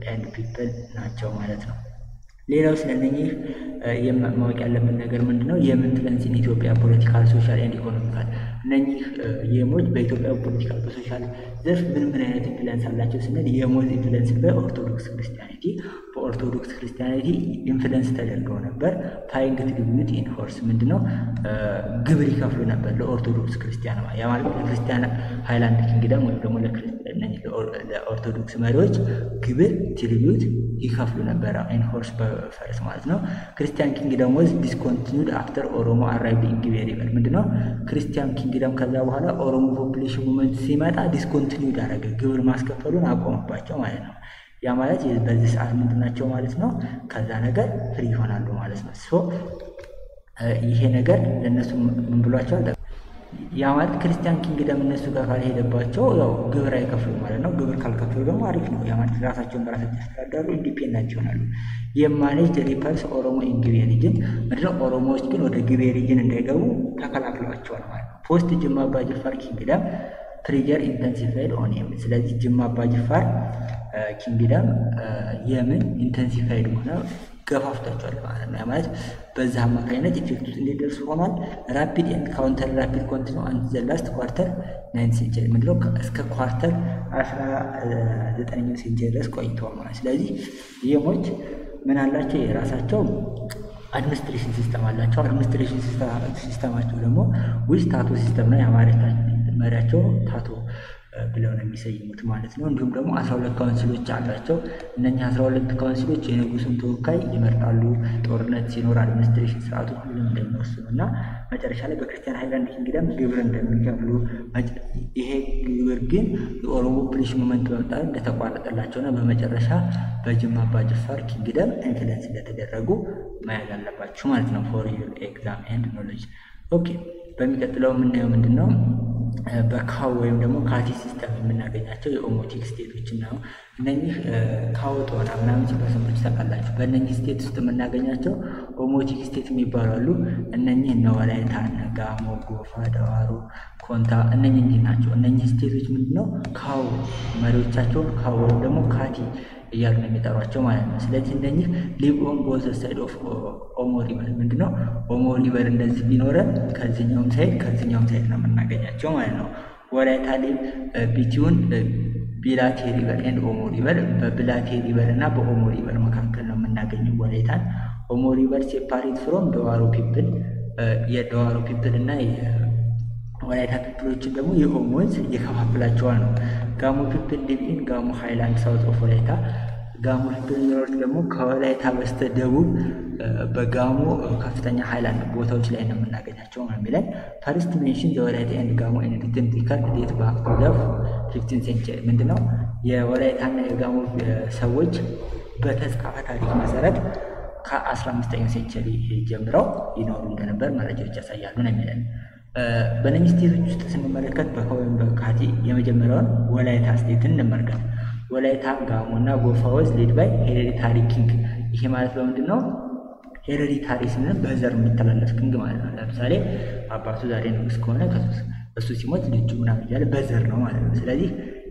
ኤንድ ፒፕል ናቸው ማለት ነው። ሌላው ስለነኚህ ማወቅ ያለብን ነገር ምንድን ነው? የኢንፍሉዌንስ ኢን ኢትዮጵያ ፖለቲካል፣ ሶሻል ኤንድ ኢኮኖሚካል እነኚህ የሞች በኢትዮጵያ ፖለቲካል፣ በሶሻል ዘርፍ ምን ምን አይነት ኢንፍሉዌንስ አላቸው ስንል የሞዝ ኢንፍሉዌንስ በኦርቶዶክስ ክርስቲያኒቲ በኦርቶዶክስ ክርስቲያኒቲ ኢንፍሉዌንስ ተደርገው ነበር። ፓይንግ ትሪቢዩት ኢን ሆርስ ምንድን ነው? ግብር ይከፍሉ ነበር ለኦርቶዶክስ ክርስቲያን ያ ማለት ለክርስቲያን ሃይላንድ ኪንግደም ወይም ደግሞ ለኦርቶዶክስ መሪዎች ግብር ትሪቢዩት ይከፍሉ ነበረ ኢን ሆርስ በፈረስ ማለት ነው። ክርስቲያን ኪንግደም ወዝ ዲስኮንቲኒድ አፍተር ኦሮሞ አራይቭድ ኢን ጊቤ ሪቨር ምንድነው? ክርስቲያን ኪንግደም ከዛ በኋላ ኦሮሞ ፖፕሌሽን ሙቭመንት ሲመጣ ዲስኮንቲኒድ አደረገ፣ ግብር ማስከፈሉን አቆመባቸው ማለት ነው። ያ ማለት በዚህ ሰዓት ምንድን ናቸው ማለት ነው? ከዛ ነገር ፍሪ ይሆናሉ ማለት ነው። ሶ ይሄ ነገር ለእነሱ ምን ብሏቸዋል? ያ ማለት ክርስቲያን ኪንግደም እነሱ ጋር ካልሄደባቸው ያው ግብር አይከፍሉም ማለት ነው። ግብር ካልከፍሉ ደግሞ አሪፍ ነው። ያ ማለት ራሳቸውን በራሳቸው ያስተዳድራሉ፣ ኢንዲፔንደንት ይሆናሉ። የማኔጅ ሪፐርስ ኦሮሞ ኢን ጊቤ ሪጅን ምንድነው? ኦሮሞዎች ግን ወደ ጊቤ ሪጅን እንዳይገቡ ተከላክሏቸዋል ማለት ነው። ፖስት ጅማ አባ ጅፋር ኪንግደም ፕሪጀር ኢንተንሲፋይድ ኦን የምን ስለዚህ ጅማ አባ ጅፋር ኪንግደም የምን ኢንተንሲፋይድ ሆነ ገፋፍቷቸዋል ማለት ነው። ማለት በዛ አማካኝነት ኢፌክት ውስጥ እንዲደርሱ ሆኗል። ራፒድ ኤንድ ካውንተር ራፒድ ኮንቲኒ አንድ ዘ ላስት ኳርተር ናይን ሴንቸሪ ምንድነው እስከ ኳርተር አስራ ዘጠነኛው ሴንቸሪ ድረስ ቆይተዋል ማለት ስለዚህ የሞች ምን አላቸው የራሳቸው አድሚኒስትሬሽን ሲስተም አላቸው። አድሚኒስትሬሽን ሲስተማቸው ደግሞ ዊዝ ታቶ ሲስተም ነው። የአማርኛ መሪያቸው ታቶ ብለው ነው የሚሰይሙት ማለት ነው። እንዲሁም ደግሞ አስራ ሁለት ካውንስሎች አላቸው። እነኚህ አስራ ሁለት ካውንስሎች የንጉሱን ተወካይ ይመርጣሉ። ጦርነት ሲኖር አድሚኒስትሬሽን ስርዓቱ ሁሉም እንደሚወስኑ እና መጨረሻ ላይ በክርስቲያን ሃይላንድ ኪንግደም ግብር እንደሚከፍሉ ይሄ ግብር ግን የኦሮሞ ፖሊሽ ሙመንት በመጣ እንደተቋረጠላቸውና በመጨረሻ በጅማ አባ ጅፋር ኪንግደም ኢንፍሉዌንስ እንደተደረጉ መያዝ አለባችሁ ማለት ነው። ፎር ዩር ኤግዛም ኤንድ ኖሌጅ ኦኬ። በሚቀጥለው የምናየው ምንድን ነው? በካው ወይም ደግሞ ካቲ ሲስተም የምናገኛቸው የኦሞቲክ ስቴቶችን ነው። እነኚህ ካው ጦና ምናምን ሲባል ሰምታችሁ ታውቃላችሁ። በእነኚህ ስቴት ውስጥ የምናገኛቸው ኦሞቲክ ስቴት የሚባሉ አሉ። እነኚህ እነ ወላይታ፣ እነ ጋሞ፣ ጎፋ፣ ደዋሮ፣ ኮንታ እነኚህ ናቸው። እነኚህ ስቴቶች ምንድነው ካው መሪዎቻቸውን ካው ወይም ደግሞ ካቲ እያሉ ነው የሚጠሯቸው ማለት ነው። ስለዚህ እነኚህ ሊቭ ኦን ቦዝ ሳይድ ኦፍ ኦሞ ሪቨር ምንድነው ኦሞ ሪቨር እንደዚህ ቢኖረን ከዚህኛውም ሳይድ ከዚህኛውም ሳይድ ነው የምናገኛቸው ማለት ነው። ወላይታ ሊቭ ቢቲውን ቢላቴ ሪቨር ኤንድ ኦሞ ሪቨር በብላቴ ሪቨር እና በኦሞ ሪቨር መካከል ነው የምናገኘው ወላይታን። ኦሞ ሪቨር ሴፓሬት ፍሮም ደዋሮ ፒፕል የደዋሮ ፒፕል እና ወላይታ ፒፕሎችን ደግሞ የኦሞ ወንዝ እየከፋፍላቸዋል ነው። ጋሞ ፒፕል ሊቭ ኢን ጋሞ ሃይላንድ ሳውት ኦፍ ወላይታ። ጋሞ ፒፕል የሚኖሩት ደግሞ ከወላይታ በስተ ደቡብ በጋሞ ከፍተኛ ሃይላንድ ቦታዎች ላይ ነው የምናገኛቸው ነው የሚለን። ፈርስት ሜንሽን የወላይታ ኤንድ ጋሞ ኤንድ ሪትን ሪከርድ ዴት ባክ ቱ ዘ ፊፍቲን ሴንቸሪ ምንድነው የወላይታና የጋሞ ሰዎች በተጻፈ ታሪክ መሰረት ከአስራ አምስተኛው ሴንቸሪ ጀምረው ይኖሩ እንደነበር መረጃዎች ያሳያሉ ነው የሚለን። በነኚህ ስቴቶች ውስጥ ስንመለከት በከወይም በካቲ የመጀመሪያውን ወላይታ ስቴትን እንመልከት። ወላይታ፣ ጋሞ እና ጎፋ ወዝ ሌድ ባይ ሄሬዲታሪ ኪንግ። ይሄ ማለት በምንድን ነው? ሄሬዲታሪ ስንል በዘር የሚተላለፍ ኪንግ ማለት ነው። ለምሳሌ አባቱ ዛሬ ንጉስ ከሆነ እሱ ሲሞት ልጁ ምናምን እያለ በዘር ነው ማለት ነው። ስለዚህ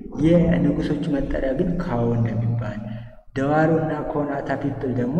የንጉሶቹ መጠሪያ ግን ካዎ እንደሚባል፣ ደዋሮ እና ኮናታ ፒፕል ደግሞ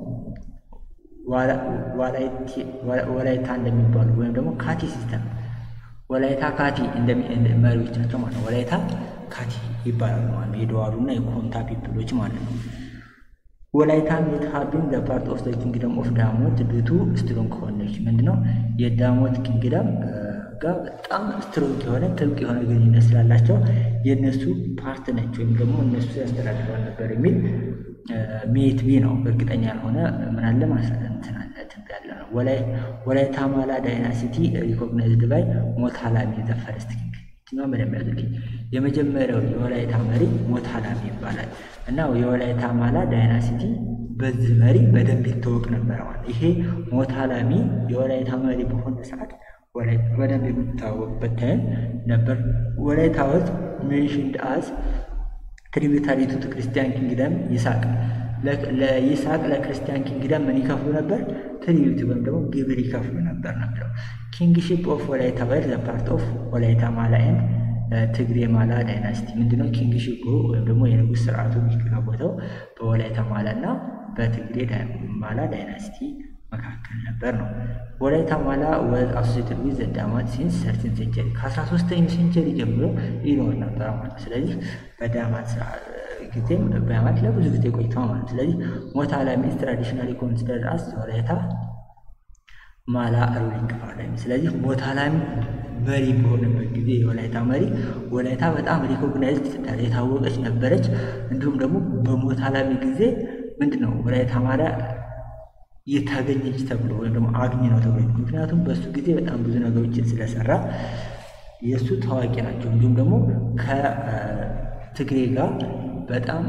ወላይታ እንደሚባሉ ወይም ደግሞ ካቲ ሲስተም ወላይታ ካቲ መሪዎቻቸው ማለት ነው። ወላይታ ካቲ ይባላሉ ማለት ነው። የደዋሩ እና የኮንታ ፒፕሎች ማለት ነው። ወላይታ ሜት ሀቢን ለፓርት ኦፍ ኪንግደም ኦፍ ዳሞት ድቱ ስትሮንግ ኮኔክሽን ምንድነው የዳሞት ኪንግደም ጋር በጣም ስትሮንግ የሆነ ጥብቅ የሆነ ግንኙነት ስላላቸው የእነሱ ፓርት ነች ወይም ደግሞ እነሱ ያስተዳድሯል ነበር የሚል ሜት ቢ ነው። እርግጠኛ ያልሆነ ምናለ ማስረንትናለት ያለ ነው። ወላይታ ማላ ዳይናሲቲ ሪኮግናይዝድ ባይ ሞታላሚ ዘ ፈርስት ኪንግ ችኛው በደንብ ያዙልኝ። የመጀመሪያው የወላይታ መሪ ሞታላሚ ይባላል እና የወላይታ ማላ ዳይናሲቲ በዚህ መሪ በደንብ ይታወቅ ነበር ማለት ይሄ ሞታላሚ የወላይታ መሪ በሆነ ሰዓት በደንብ የምትታወቅበት ታይም ነበር። ወላይታ ወዝ ሜንሽንድ አዝ ትሪቢታሪ ቱ ክርስቲያን ኪንግደም ይስሐቅ ለይስሐቅ ለክርስቲያን ኪንግደም ምን ይከፍሉ ነበር? ትሪቢዩት ወይም ደግሞ ግብር ይከፍሉ ነበር ነው የሚለው። ኪንግሺፕ ኦፍ ወላይታ ወር ዘ ፓርት ኦፍ ወላይታ ማላ ኤንድ ትግሬ ማላ ዳይናስቲ ምንድነው? ኪንግሺፑ ወይም ደግሞ የንጉሥ ስርዓቱ የሚከናወተው በወላይታ ማላ እና በትግሬ ማላ ዳይናስቲ መካከል ነበር ነው። ወላይታ ማላ ወዝ አሶሴትድ ዊዝ ዳማት ሲንስ ሰርቲን ሴንቸሪ ከ13ኛው ሴንቸሪ ጀምሮ ይኖር ነበር ማለት ስለዚህ በዳማት ጊዜም በዳማት ለብዙ ጊዜ ቆይተዋል ማለት ስለዚህ ሞታ ላሚስ ትራዲሽናሊ ኮንሲደርድ አስ ወላይታ ማላ ሩሊንግ ፓራዳይም ስለዚህ ሞታ ላሚ መሪ በሆነበት ጊዜ የወላይታ መሪ ወላይታ በጣም ሪኮግናይዝድ የታወቀች ነበረች። እንዲሁም ደግሞ በሞታ ላሚ ጊዜ ምንድን ነው ወላይታ ማላ የታገኘች ተብሎ ወይም ደግሞ አግኝ ነው ተብሎ ምክንያቱም በእሱ ጊዜ በጣም ብዙ ነገሮችን ስለሰራ የእሱ ታዋቂ ናቸው። እንዲሁም ደግሞ ከትግሬ ጋር በጣም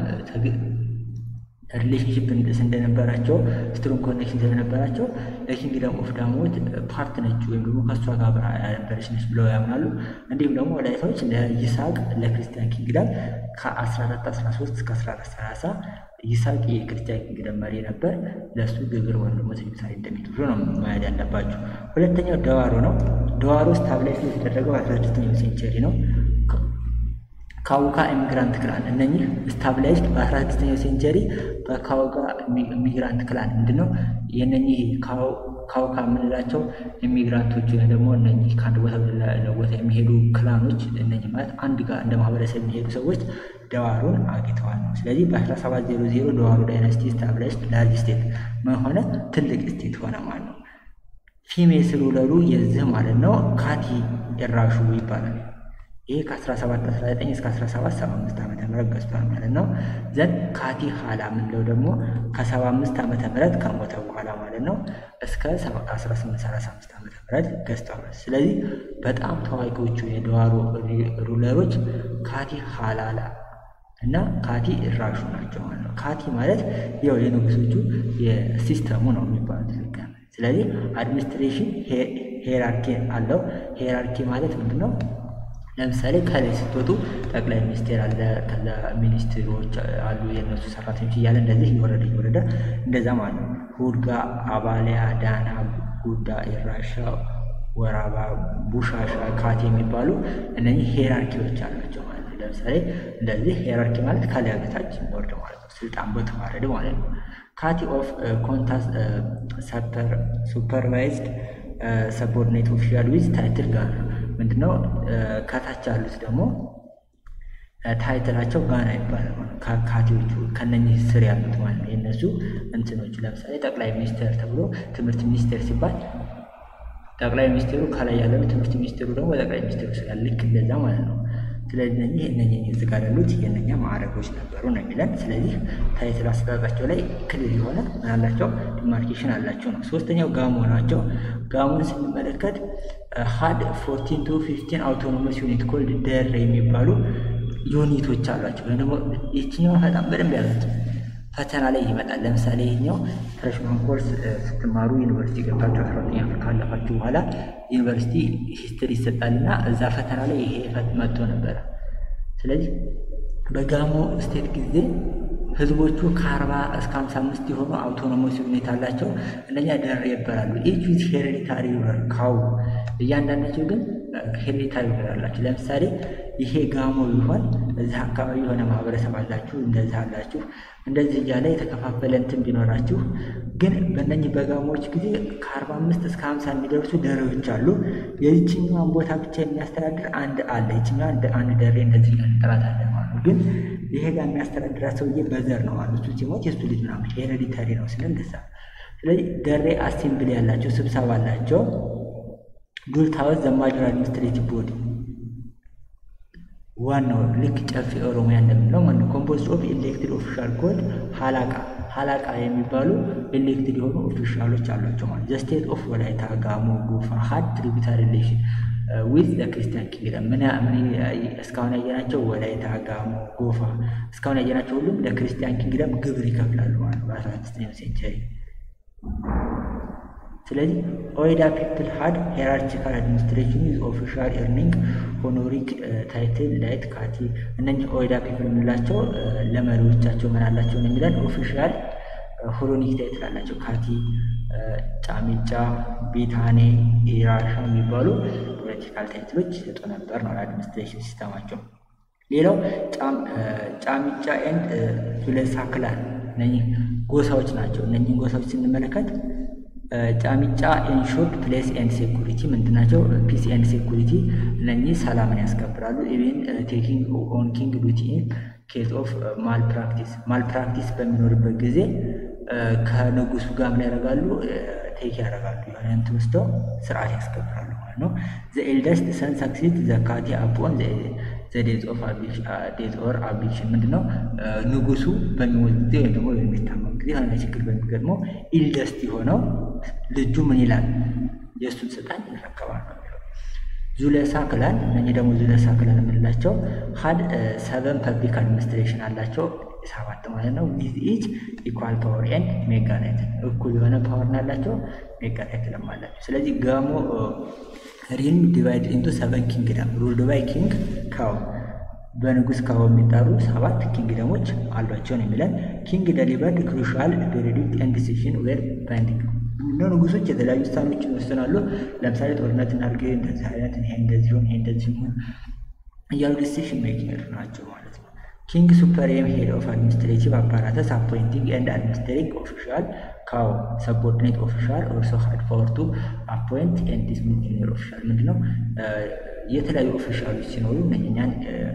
ሪሌሽንሽፕ እንደነበራቸው ስትሮንግ ኮኔክሽን ስለነበራቸው ለኪንግደም ኦፍ ዳሞት ፓርት ነች ወይም ደግሞ ከእሷ ጋር አብራ ያነበረች ነች ብለው ያምናሉ። እንዲሁም ደግሞ ወላይታዎች ለይስሐቅ ለክርስቲያን ኪንግደም ከ1413 እስከ 1430 ይስሐቅ የክርስቲያን ኪንግደም መሪ ነበር። ለእሱ ግብር ወይም ደግሞ ትንሳኤ እንደሚከፍሉ ነው ማየት ያለባቸው። ሁለተኛው ደዋሮ ነው። ደዋሮ ስታብላይዝ የተደረገው በ16ኛው ሴንቸሪ ነው። ካውካ ኢሚግራንት ክላን እነኚህ ስታብላይዝድ በ16ኛው ሴንቸሪ በካውካ ኢሚግራንት ክላን ምንድነው? የነኚህ ካውካ የምንላቸው ኢሚግራንቶች ወይም ደግሞ እነኚህ ከአንድ ቦታ ወደ ቦታ የሚሄዱ ክላኖች እነኚህ ማለት አንድ ጋር እንደ ማህበረሰብ የሚሄዱ ሰዎች ደዋሮን አግኝተዋል ነው። ስለዚህ በ1700 ደዋሮ ዳይናስቲ ስታብላይዝድ ላርጅ ስቴት ሆነ ትልቅ ስቴት ሆነ ማለት ነው። ፊሜስ ሩለሩ የዚህ ማለት ነው ካቲ የራሹ ይባላል። ይሄ ከ1719 እስከ 1775 ዓመተ ምህረት ገዝቷል ማለት ነው። ዘን ካቲ ሀላ የምንለው ደግሞ ከ75 ዓመተ ምህረት ከሞተ በኋላ ማለት ነው እስከ 1835 ዓመተ ምህረት ገዝቷል። ስለዚህ በጣም ታዋቂዎቹ የደዋሮ ሩለሮች ካቲ ሀላላ እና ካቲ እራሹ ናቸው ማለት ነው። ካቲ ማለት ያው የንጉሶቹ የሲስተሙ ነው የሚባሉት። ስለዚህ አድሚኒስትሬሽን ሄራርኪ አለው። ሄራርኪ ማለት ምንድን ነው? ለምሳሌ ከላይ ስትወጡ ጠቅላይ ሚኒስቴር አለ፣ ከዛ ሚኒስትሮች አሉ፣ የእነሱ ሰራተኞች እያለ እንደዚህ እየወረደ እየወረደ እንደዛ ማለት ነው። ሁድጋ፣ አባሊያ፣ ዳና፣ ጉዳ፣ ኢራሻ፣ ወራባ፣ ቡሻሻ፣ ካቴ የሚባሉ እነዚህ ሄራርኪዎች አላቸው ማለት ነው። ለምሳሌ እንደዚህ ሄራርኪ ማለት ከላይ በታች የሚወርድ ማለት ነው። ስልጣን በተዋረድ ማለት ነው። ካቲ ኦፍ ኮንታስ ሱፐርቫይዝድ ሰቦርዲኔት ኦፊሻል ዊዝ ታይትል ጋር ምንድነው? ከታች ያሉት ደግሞ ታይትላቸው ጋና ይባላል። ካቴዎቹ ከነኚህ ስር ያሉት ማለት ነው። የእነሱ እንትኖቹ ለምሳሌ ጠቅላይ ሚኒስቴር ተብሎ ትምህርት ሚኒስቴር ሲባል ጠቅላይ ሚኒስቴሩ ከላይ ያለው ትምህርት ሚኒስቴሩ ደግሞ በጠቅላይ ሚኒስቴሩ ስላለ ልክ እንደዛ ማለት ነው። ስለዚህ እነኚህ እነኚህ እዚህ ጋር ያሉት የእነኛ ማዕረጎች ነበሩ ነው የሚለን። ስለዚህ ታይትል አሰጣጣቸው ላይ ክልል የሆነ ምን አላቸው ዲማርኬሽን አላቸው ነው። ሶስተኛው ጋሞ ናቸው። ጋሞን ስንመለከት ሀድ ፎርቲን ቱ ፊፍቲን አውቶኖመስ ዩኒት ኮልድ ደር የሚባሉ ዩኒቶች አሏቸው። ወይም ደግሞ ይችኛው በጣም በደንብ ያሉት ፈተና ላይ ይመጣል። ለምሳሌ ይህኛው ፍሬሽማን ኮርስ ስትማሩ ዩኒቨርሲቲ ገብታችሁ አስራ ሁለተኛ ክፍል ካለፋችሁ በኋላ ዩኒቨርሲቲ ሂስትሪ ይሰጣልና እዛ ፈተና ላይ ይሄ መጥቶ ነበረ። ስለዚህ በጋሞ ስቴት ጊዜ ህዝቦቹ ከአርባ እስከ ሀምሳ አምስት የሆኑ አውቶኖሞስ ዩኒት አላቸው። እነኛ ደር ይባላሉ። ኢች ዊዝ ሄሬዲታሪ ሩለር ካው እያንዳንዳቸው ግን ሄሬዲታሪ ሩለር አላቸው። ለምሳሌ ይሄ ጋሞ ቢሆን እዚህ አካባቢ የሆነ ማህበረሰብ አላችሁ፣ እንደዚህ አላችሁ፣ እንደዚህ እያለ የተከፋፈለ እንትን ቢኖራችሁ ግን በእነኝህ በጋሞዎች ጊዜ ከአርባ አምስት እስከ ሀምሳ የሚደርሱ ደሬዎች አሉ። የዚችኛዋን ቦታ ብቻ የሚያስተዳድር አንድ አለ። ይችኛዋ እንደ አንድ ደሬ እንደዚህ እንጠራታለን ማለት ነው። ግን ይሄ ጋር የሚያስተዳድራት ሰውዬ በዘር ነው ማለት እሱ ሲሞት የእሱ ልጅ ምናምን ሄሬዲታሪ ነው ስለ እንደዛ። ስለዚህ ደሬ አሴምብሊ ያላቸው ስብሰባ አላቸው። ዱልታወት ዘማጅር አድሚኒስትሬቲቭ ቦዲ ዋናው ልክ ጨፌ ኦሮሚያ እንደምንለው ማለት ኮምፖዝድ ኦፍ ኤሌክትድ ኦፊሻል ኮድ ሀላቃ ሀላቃ የሚባሉ ኤሌክትድ የሆኑ ኦፊሻሎች አሏቸው ማለት ዘ ስቴት ኦፍ ወላይታ ጋሞ ጎፋ ሀድ ትሪቢታሪ ሪሌሽን ዊዝ ለክርስቲያን ኪንግደም ምን እስካሁን ያየናቸው ወላይታ ጋሞ ጎፋ እስካሁን ያየናቸው ሁሉም ለክርስቲያን ኪንግደም ግብር ይከፍላሉ ማለት ነው በአስራ ስድስተኛው ሴንቸሪ ስለዚህ ኦይዳ ፒፕል ሀድ ሄራርቺካል አድሚኒስትሬሽን ዊዝ ኦፊሻል ኤርኒንግ ሆኖሪክ ታይትል ላይት ካቲ እነኚህ ኦይዳ ፒፕል የምንላቸው ለመሪዎቻቸው ምን አላቸው ነው የሚለን ኦፊሻል ሆሎኒክ ታይትል አላቸው። ካቲ፣ ጫሚጫ፣ ቤታኔ፣ ኢራሻ የሚባሉ ፖለቲካል ታይትሎች ይሰጡ ነበር ነው ለአድሚኒስትሬሽን ሲስተማቸው። ሌላው ጫሚጫ ኤንድ ዙለሳ ክላን እነኚህ ጎሳዎች ናቸው። እነኚህን ጎሳዎች ስንመለከት ጫሚጫ ኤንሾርድ ፕሌስ ኤንድ ሴኩሪቲ ምንድናቸው? ፒስ ኤንድ ሴኩሪቲ እነኚህ ሰላምን ያስከብራሉ። ኢቬን ቴኪንግ ኦን ኪንግ ዱቲ ኢን ኬስ ኦፍ ማል ፕራክቲስ ማል ፕራክቲስ በሚኖርበት ጊዜ ከንጉሱ ጋር ምን ያደርጋሉ? ቴክ ያደርጋሉ። የሆነ እንትን ወስደው ስርዓት ያስከብራሉ ማለት ነው። ዘ ኤልደስት ሰን ሰክሲድ ዘካቲ አፖን ዘዴዝ ኦፍ ዴዝ ኦር አብዲክሽን ምንድን ነው? ንጉሱ በሚሞት ጊዜ ወይም ደግሞ በሚታመም ጊዜ የሆነ ችግር በሚገጥመው ኢልደስት የሆነው ልጁ ምን ይላል? የእሱን ስልጣን ይረከባል ነው የሚለው። ዙለሳ ክላን እነኚህ ደግሞ ዙለሳ ክላን የምንላቸው ሀድ ሰቨን ፐብሊክ አድሚኒስትሬሽን አላቸው ሰባት ማለት ነው። ዊዝ ኢች ኢኳል ፓወር ኤንድ ሜጋ ታይትል እኩል የሆነ ፓወር ናላቸው፣ ሜጋ ታይትልም አላቸው። ስለዚህ ጋሞ ሪልም ዲቫይድ ኢንቱ ሰቨን ኪንግደም ሩልድ ባይ ኪንግ ካው በንጉስ ካው የሚጠሩ ሰባት ኪንግደሞች አሏቸው ነው የሚለን። ኪንግ ደሊቨርድ ክሩሻል ቬሪዲክት ኤንድ ዲሲሽን ዌር ባይንዲንግ ነው። ንጉሶች የተለያዩ ውሳኔዎችን ይወስናሉ። ለምሳሌ ጦርነት እናድርግ፣ እንደዚህ አይነት ይሄ እንደዚህ ሆን ይሄ እንደዚህ ሆን እያሉ ዲሲሽን ሜኪንግ ናቸው ማለት ነው። ኪንግ ሱፐሪየም ሄድ ኦፍ አድሚኒስትሬቲቭ አፓራተስ አፖይንቲንግ ኤንድ አድሚኒስትሬቲንግ ኦፊሻል ካው ሰቦርዲኔት ኦፊሻል ኦልሶ ሃድ ፓወር ቱ አፖይንት ኤንድ ዲስሚስ ጁኒየር ኦፊሻል ምንድነው? የተለያዩ ኦፊሻሎች ሲኖሩ እነኛን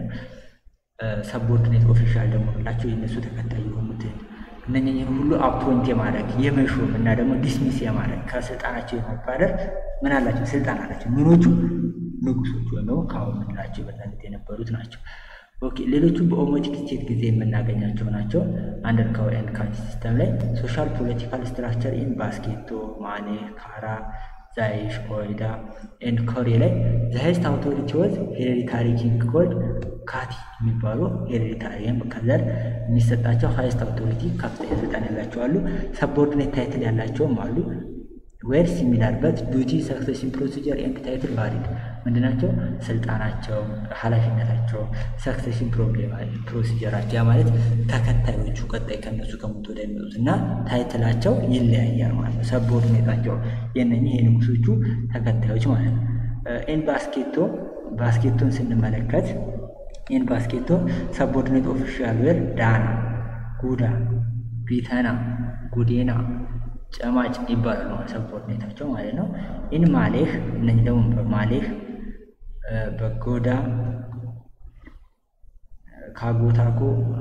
ሰቦርዲኔት ኦፊሻል ደግሞ ላቸው የነሱ ተከታይ የሆኑትን እነኝህን ሁሉ አፖይንት የማድረግ የመሾም እና ደግሞ ዲስሚስ የማድረግ ከስልጣናቸው የማባረር ምን አላቸው? ስልጣን አላቸው። ምኖቹ ንጉሶቹ ወይም ደግሞ ካው የምንላቸው በዛነት የነበሩት ናቸው። ኦኬ ሌሎቹ በኦሞቲክ ስቴት ጊዜ የምናገኛቸው ናቸው። አንደር ካው ኤንድ ካንቲ ሲስተም ላይ ሶሻል ፖለቲካል ስትራክቸር ኢን ባስኬቶ፣ ማኔ፣ ካራ፣ ዛይሽ፣ ኦይዳ ኤንድ ኮሬ ላይ ዘሀይስት አውቶሪቲ ወዝ ሄሬዲታሪ ኪንግ ኮልድ ካቲ የሚባሉ ሄሬዲታሪ ከዘር የሚሰጣቸው ሀይስት አውቶሪቲ ከፍተኛ ስልጣን ያላቸው አሉ። ሰቦርዲኔት ታይትል ያላቸውም አሉ። ዌር ሲሚላር በት ዱቲ ሰክሴሽን ፕሮሲጀር ኤንድ ታይትል ቫሪድ ምንድናቸው? ስልጣናቸው፣ ኃላፊነታቸው፣ ሰክሴሽን ፕሮብሌም ፕሮሲጀራቸው ያ ማለት ተከታዮቹ ቀጣይ ከነሱ ከሞት ወደ የሚወጡት እና ታይትላቸው ይለያያል ማለት ነው። ሰቦርዲኔታቸው የነኚህ የንጉሶቹ ተከታዮች ማለት ነው። ኤን ባስኬቶ ባስኬቶን ስንመለከት ኤን ባስኬቶ ሰቦርዲኔት ኦፊሻል ዌር ዳና፣ ጉዳ፣ ቢተና፣ ጉዴና ጨማጭ ይባላሉ ሰቦርዲኔታቸው ማለት ነው። ኢን ማሌህ እነዚህ ደግሞ በማሌህ በጎዳ ካጎታጎ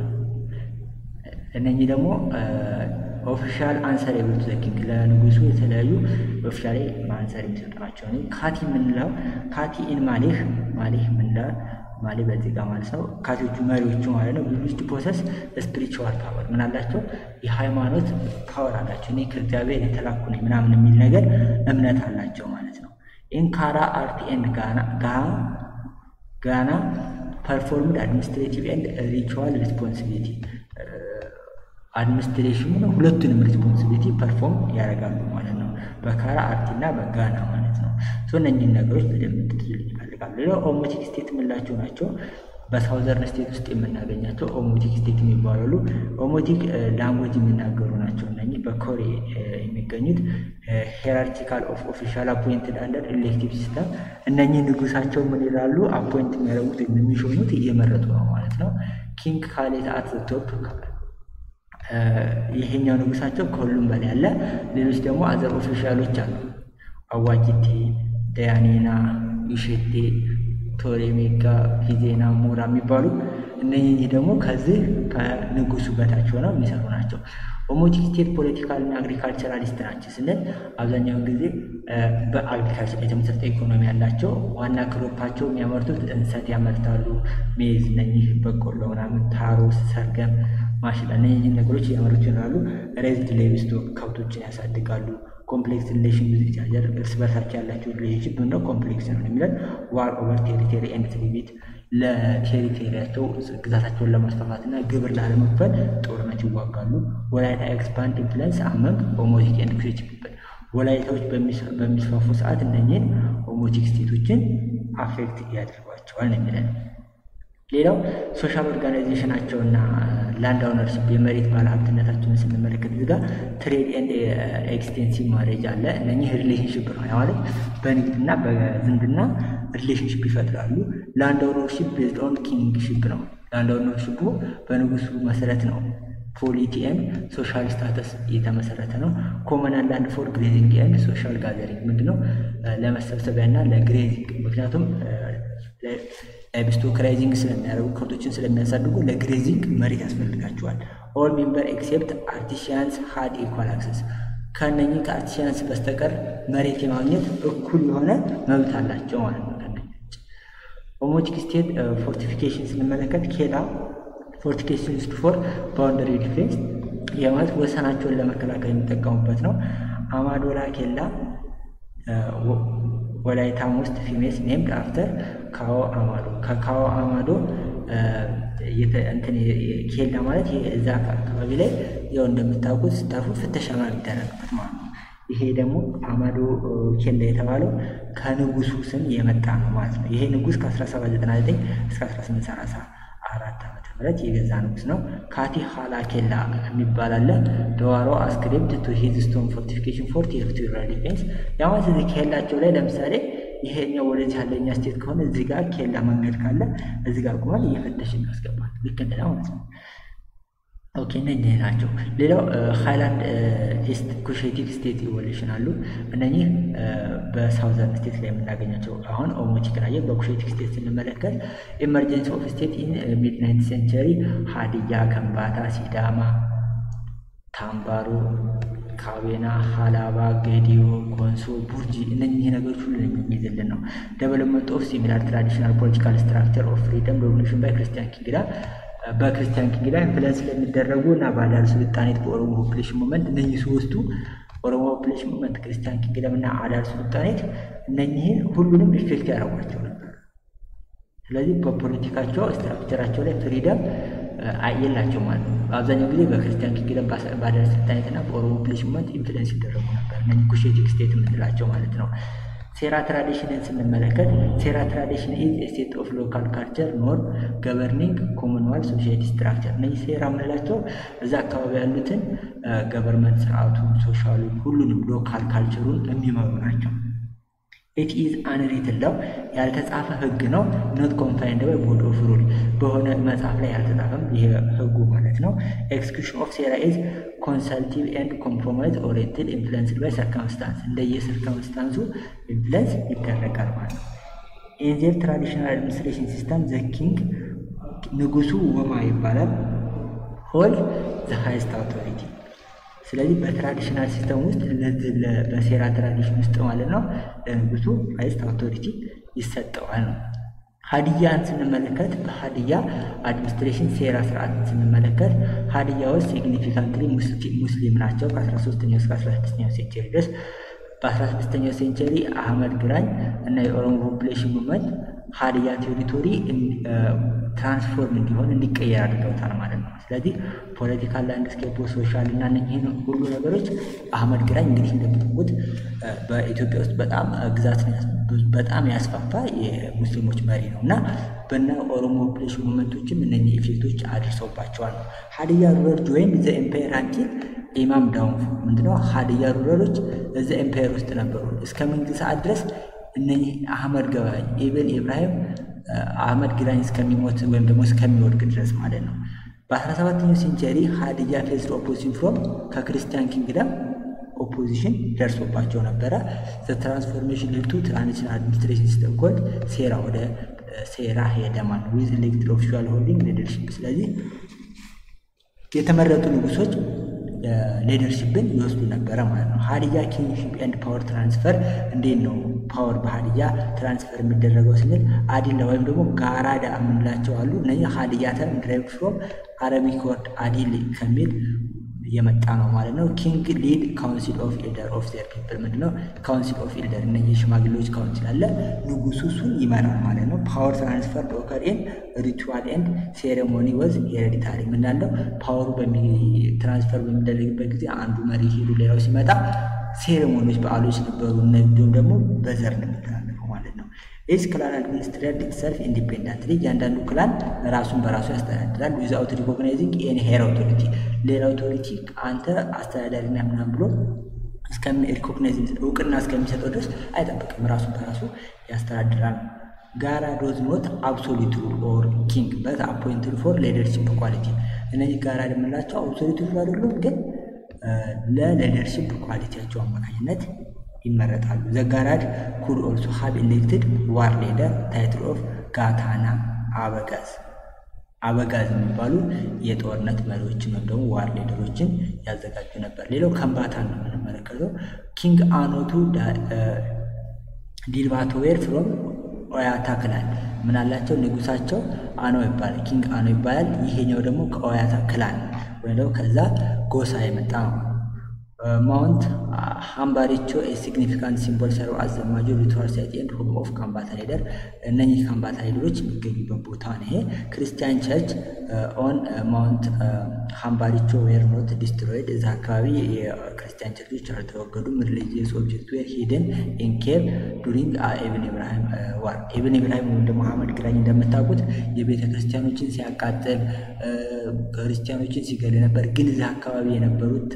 እነኚህ ደግሞ ኦፊሻል አንሰር የብሉት ዘኪንግ ለንጉሱ የተለያዩ ኦፊሻል አንሰር የሚሰጡ ናቸው። ካቲ የምንለው ካቲ ኢን ማሌህ ማሌህ የምንለው ማሌ በዚህ ጋር ማለት ነው። ካቲዎቹ መሪዎቹ ማለት ነው። ዩዝድ ፕሮሰስ ስፒሪቹዋል ፓወር ምን አላቸው? የሃይማኖት ፓወር አላቸው። እኔ ከእግዚአብሔር የተላኩ ነኝ ምናምን የሚል ነገር እምነት አላቸው ማለት ነው። ኢንካራ አርቲ ኤንድ ጋና ፐርፎርምድ አድሚኒስትሬቲቭ ኤንድ ሪቹዋል ሪስፖንሲቢሊቲ አድሚኒስትሬሽኑ ሁለቱንም ሪስፖንሲቢሊቲ ፐርፎርም ያደርጋሉ ማለት ነው። በካራ አርቲ እና በጋና ማለት ነው። እነኚህን ነገሮች በደንብ እንድትይዙልኝ ይፈልጋሉ። ሌላው ኦሞቲክ ስቴት የምንላቸው ናቸው። በሳውዘርን ስቴት ውስጥ የምናገኛቸው ኦሞቲክ ስቴት የሚባሉ ኦሞቲክ ላንጉጅ የሚናገሩ ናቸው። እነኚህ በኮሬ የሚገኙት ሄራርቺካል ኦፍ ኦፊሻል አፖይንትድ አንደር ኤሌክቲቭ ሲስተም እነኚህ ንጉሳቸው ምን ይላሉ? አፖይንት የሚያደርጉት የሚሾሙት እየመረጡ ነው ማለት ነው። ኪንግ ካሌት አት ቶፕ ይሄኛው ንጉሳቸው ከሁሉም በላይ ያለ፣ ሌሎች ደግሞ አዘር ኦፊሻሎች አሉ። አዋጅቴ፣ ደያኔና፣ ዩሼቴ፣ ቶሬሜጋ፣ ፊዜና፣ ሞራ የሚባሉ እነኚህ ደግሞ ከዚህ ከንጉሱ በታች ሆነው የሚሰሩ ናቸው። ኦሞቲክ ስቴት ፖለቲካል እና አግሪካልቸራሊስት ናቸው ስንል አብዛኛውን ጊዜ በአግሪካልቸር የተመሰረተ ኢኮኖሚ ያላቸው ዋና ክሮፓቸው የሚያመርቱት እንሰት ያመርታሉ። ሜዝ፣ እነኚህ በቆሎ ምናምን፣ ታሮስ፣ ሰርገም፣ ማሽላ እነኚህ ነገሮች እያመረቱ ይኖራሉ። ሬዝድ ሌቭስቶክ ከብቶችን ያሳድጋሉ። ኮምፕሌክስ ሪሌሽን ዊዝ ኢች አዘር እርስ በርሳቸው ያላቸው ሪሌሽንሽፕ ምንድነው? ኮምፕሌክስ ነው የሚለን ዋር ኦቨር ቴሪቶሪ ኤንድ ትሪቢት ለቴሪቶሪያቸው ግዛታቸውን ለማስፋፋት እና ግብር ላለመክፈል ጦርነት ይዋጋሉ። ወላይታ ኤክስፓንድ ኢንፍሉንስ አመንግ ኦሞቲክ ኤንድ ክሪች ፒፕል ወላይታዎች በሚስፋፉ ሰዓት እነኚህን ኦሞቲክ ስቴቶችን አፌክት ያደርጓቸዋል ነው የሚለን። ሌላው ሶሻል ኦርጋናይዜሽናቸውና ላንድ ኦነርሽፕ የመሬት ባለሀብትነታቸውን ስንመለከት እዚህ ጋር ትሬድ ኤንድ ኤክስቴንሲቭ ማሬጅ አለ። እነኚህ ሪሌሽንሽፕ ነው ማለት በንግድና በዝምድና ሪሌሽንሽፕ ይፈጥራሉ። ላንድ ኦነርሽፕ ቤዝድ ኦን ኪንግሽፕ ነው። ላንድ ኦነርሽፑ በንጉሱ መሰረት ነው። ፖሊቲ ኤንድ ሶሻል ስታተስ የተመሰረተ ነው። ኮመናል ላንድ ፎር ግሬዚንግ ኤንድ ሶሻል ጋዘሪንግ ምንድነው? ለመሰብሰቢያና ለግሬዚንግ ምክንያቱም ላይቭስቶክ ራይዚንግ ስለሚያደርጉ ከብቶችን ስለሚያሳድጉ ለግሬዚንግ መሬት ያስፈልጋቸዋል። ኦል ሜምበር ኤክሴፕት አርቲሺያንስ ሀድ ኢኳል አክሰስ ከእነኚህ ከአርቲሺያንስ በስተቀር መሬት የማግኘት እኩል የሆነ መብት አላቸው ማለት ነው። ኦሞቲክ ስቴት ፎርቲፊኬሽን ስንመለከት ኬላ ፎርቲፊኬሽን ውስጥ ፎር ባውንደሪ ዲፌንስ የማለት ወሰናቸውን ለመከላከል የሚጠቀሙበት ነው። አማዶላ ኬላ ወላይታም ውስጥ ፊሜስ ኔምድ አፍተር ካዎ አማዶ ከካዎ አማዶ እንትን ኬላ ማለት እዛ አካባቢ ላይ ያው እንደምታውቁት ስታፉ ፍተሻ ነው የሚደረግበት ማለት ነው። ይሄ ደግሞ አማዶ ኬላ የተባለው ከንጉሱ ስም የመጣ ነው ማለት ነው። ይሄ ንጉስ ከ1799 እስከ 1834 ዓመተ ምህረት የገዛ ንጉስ ነው። ካቲ ኋላ ኬላ የሚባል አለ። ደዋሮ አስክሪፕት ቱ ሂዝ ስቶን ፎርቲፊኬሽን ፎር ቴሪቶሪያል ዲፌንስ ያማት እዚህ ኬላቸው ላይ ለምሳሌ ይሄኛው ወደዚህ ያለኛ ስቴት ከሆነ እዚህ ጋር ኬላ መንገድ ካለ እዚህ ጋር ቁማል እየፈተሽ ያስገባል። ልክ እንደዛ ማለት ነው። ኦኬ እነኚህ ናቸው። ሌላው ሃይላንድ ኢስት ኩሼቲክ ስቴት ኢቮሉሽን አሉ። እነኚህ በሳውዘርን ስቴት ላይ የምናገኛቸው አሁን ኦሞቲክ ናየ። በኩሼቲክ ስቴት ስንመለከት ኤመርጀንሲ ኦፍ ስቴት ኢን ሚድ ናይንት ሴንቸሪ ሀዲያ፣ ከምባታ፣ ሲዳማ፣ ታምባሮ፣ ካቤና፣ ሀላባ፣ ገዲዮ፣ ኮንሶ፣ ቡርጂ እነኚህ ነገሮች ሁሉ የሚይዝልን ነው። ዴቨሎፕመንት ኦፍ ሲሚላር ትራዲሽናል ፖለቲካል ስትራክቸር ኦፍ ፍሪደም ሬቮሉሽን ባይ ክርስቲያን ኪንግዳም በክርስቲያን ኪንግዳም ኢንፍሉዌንስ ስለሚደረጉ እና በአዳል ስልጣኔት በኦሮሞ ፖፕሌሽን ሙቭመንት እነኚህ ሶስቱ ኦሮሞ ፖፕሌሽን ሙቭመንት፣ ክርስቲያን ኪንግዳም እና አዳል ስልጣኔት እነኚህን ሁሉንም ኢፌክት ያደርጓቸው ነበር። ስለዚህ በፖለቲካቸው ስትራክቸራቸው ላይ ፍሪደም የላቸው ማለት ነው። በአብዛኛው ጊዜ በክርስቲያን ኪንግደም በአዳል ስልጣኔት እና በኦሮሞ ፖፕሌሽን ሙቭመንት ኢንፍሉዌንስ ይደረጉ ነበር። እነኚህ ኩሼቲክ ስቴት የምንላቸው ማለት ነው። ሴራ ትራዲሽንን ስንመለከት ሴራ ትራዲሽን ኢዝ ስቴት ኦፍ ሎካል ካልቸር ኖር ገቨርኒንግ ኮመንዋል ሶሳይቲ ስትራክቸር። እነዚህ ሴራ የምንላቸው እዛ አካባቢ ያሉትን ገቨርንመንት ስርዓቱን፣ ሶሻሉን፣ ሁሉንም ሎካል ካልቸሩን የሚመሩ ናቸው። ኢት ኢዝ አንሪትን ለው ያልተጻፈ ህግ ነው። ኖት ኮንፋይንድ ባይ ቦዲ ኦፍ ሩል በሆነ መጽሐፍ ላይ ያልተጻፈም ይሄ ህጉ ማለት ነው። ኤክስኪዩሽን ኦፍ ሴራ ኢዝ ኮንሰልቲቭ ኤንድ ኮምፕሮማይዝ ኦሪየንትድ ኢንፍሉንስድ ባይ ሰርከምስታንስ እንደየ ሰርከምስታንሱ ኢንፍሉንስ ይደረጋል ማለት ነው። ኢንዜር ትራዲሽናል አድሚኒስትሬሽን ሲስተም ዘ ኪንግ ንጉሱ ወማ ይባላል። ሆል ዘ ሃይስት አውቶሪቲ ስለዚህ በትራዲሽናል ሲስተም ውስጥ በሴራ ትራዲሽን ውስጥ ማለት ነው ለንጉሱ ሃይስት አውቶሪቲ ይሰጠዋል ነው። ሀዲያን ስንመለከት በሀዲያ አድሚኒስትሬሽን ሴራ ስርዓትን ስንመለከት ሀዲያ ውስጥ ሲግኒፊካንትሊ ሙስሊም ናቸው። ከ13ኛው እስከ 16ኛው ሴንቸሪ ድረስ በ16ኛው ሴንቸሪ አህመድ ግራኝ እና የኦሮሞ ፖፕሌሽን ሙቭመንት ሀዲያ ቴሪቶሪ ትራንስፎርም እንዲሆን እንዲቀየር አድርገውታል ማለት ነው። ስለዚህ ፖለቲካል ላንድስኬፕ፣ ሶሻል እና እነኚህን ሁሉ ነገሮች አህመድ ግራኝ እንግዲህ እንደምታውቁት በኢትዮጵያ ውስጥ በጣም ግዛት በጣም ያስፋፋ የሙስሊሞች መሪ ነው እና በና ኦሮሞ ፖፕሌሽን ሙቭመንቶችም እነኚህ ኢፌክቶች አድርሰውባቸዋል ነው። ሀዲያ ሩለር ጆይን ዘ ኤምፓየር አንቲል ኢማም ዳውንፎ ምንድነው? ሀዲያ ሩለሮች እዛ ኤምፓየር ውስጥ ነበሩ እስከ መንግስት ሰዓት ድረስ እነኚህ አህመድ ገባኝ ኢብን ኢብራሂም አህመድ ግራኝ እስከሚሞት ወይም ደግሞ እስከሚወድቅ ድረስ ማለት ነው። በ17ኛው ሴንቸሪ ሀዲያ ፌስድ ኦፖዚሽን ፍሮም ከክርስቲያን ኪንግደም ኦፖዚሽን ደርሶባቸው ነበረ። ትራንስፎርሜሽን ልቱ ትራንዚሽናል አድሚኒስትሬሽን ሲስተም ኮልድ ሴራ ወደ ሴራ ሄደ ማለት ነው። ዊዝ ኤሌክትድ ኦፊሻል ሆልዲንግ ሊደርሽፕ። ስለዚህ የተመረጡ ንጉሶች ሊደርሽፕን ይወስዱ ነበረ ማለት ነው። ሀዲያ ኪንግሺፕ ኤንድ ፓወር ትራንስፈር እንዴት ነው ፓወር በሀዲያ ትራንስፈር የሚደረገው ስንል አዲላ ወይም ደግሞ ጋራዳ የምንላቸው አሉ። እነዚህ ሀዲያ ተርም ድራይቭ ፍሮም አረቢክ ወርድ አዲል ከሚል የመጣ ነው ማለት ነው። ኪንግ ሊድ ካውንሲል ኦፍ ኤልደር ኦፍ ዜር ፒፕል ምንድነው? ካውንሲል ኦፍ ኤልደር እነዚህ ሽማግሌዎች ካውንሲል አለ። ንጉሱ እሱን ይመራል ማለት ነው። ፓወር ትራንስፈር ኦከር ኢን ሪቹዋል ኤንድ ሴሬሞኒ ወዝ ሄሬዲታሪ ምናለው ፓወሩ ትራንስፈር በሚደረግበት ጊዜ አንዱ መሪ ሄዱ፣ ሌላው ሲመጣ ሴሬሞኒዎች፣ በዓሎች ነበሩ። እንዲሁም ደግሞ በዘር ነው የሚተላለፈው ማለት ነው። ኢች ክላን አድሚኒስትሬት ኢትሰልፍ ኢንዲፔንደንትሊ እያንዳንዱ ክላን ራሱን በራሱ ያስተዳድራል። ዊዛውት ሪኮግናይዚንግ ኤኒ ሄር አውቶሪቲ ሌላ አውቶሪቲ አንተ አስተዳዳሪና ምናምን ብሎ ሪኮግናይዝ እውቅና እስከሚሰጠው ድረስ አይጠብቅም። ራሱን በራሱ ያስተዳድራል። ጋራ ዶዝ ኖት አብሶሉት ሩል ኦር ኪንግ በት አፖይንትድ ፎር ሊደርሺፕ ኳሊቲ። እነዚህ ጋራ የምንላቸው አብሶሉት ሩል አይደሉም፣ ግን ለሊደርሺፕ ኳሊቲያቸው አማካኝነት ይመረጣሉ። ዘጋራድ ኩድ ኦልሶ ሀብ ኤሌክትድ ዋር ሌደር ታይትል ኦፍ ጋታና አበጋዝ አበጋዝ የሚባሉ የጦርነት መሪዎችን ወይም ደግሞ ዋር ሌደሮችን ያዘጋጁ ነበር። ሌላው ከምባታን ነው የምንመለከተው። ኪንግ አኖቱ ዲልባቶዌር ፍሮም ኦያታ ክላን ምን አላቸው? ንጉሳቸው አኖ ይባላል። ኪንግ አኖ ይባላል። ይሄኛው ደግሞ ከኦያታ ክላን ወይም ደግሞ ከዛ ጎሳ የመጣ ነው። ማውንት ሃምባሪቾ ሲግኒፊካንት ሲምቦል ሰርቭ አዝ ዘ ማጆር ሪቱዋል ሳይት ኤንድ ሆም ኦፍ ካምባታ ሊደር። እነኚህ ካምባታ ሊደሮች የሚገኙበት ቦታ ነው። ይሄ ክርስቲያን ቸርች ኦን ማውንት ሃምባሪቾ ዌር ኖት ዲስትሮይድ። እዛ አካባቢ የክርስቲያን ቸርቾች አልተወገዱም። ሪሊጂየስ ኦብጀክት ዌር ሂደን ኢን ኬቭ ዱሪንግ ኢብን ኢብራሂም ዋር። ኢብን ኢብራሂም ወይም ደግሞ አህመድ ግራኝ እንደምታውቁት የቤተ ክርስቲያኖችን ሲያቃጥል ክርስቲያኖችን ሲገል ነበር። ግን እዚህ አካባቢ የነበሩት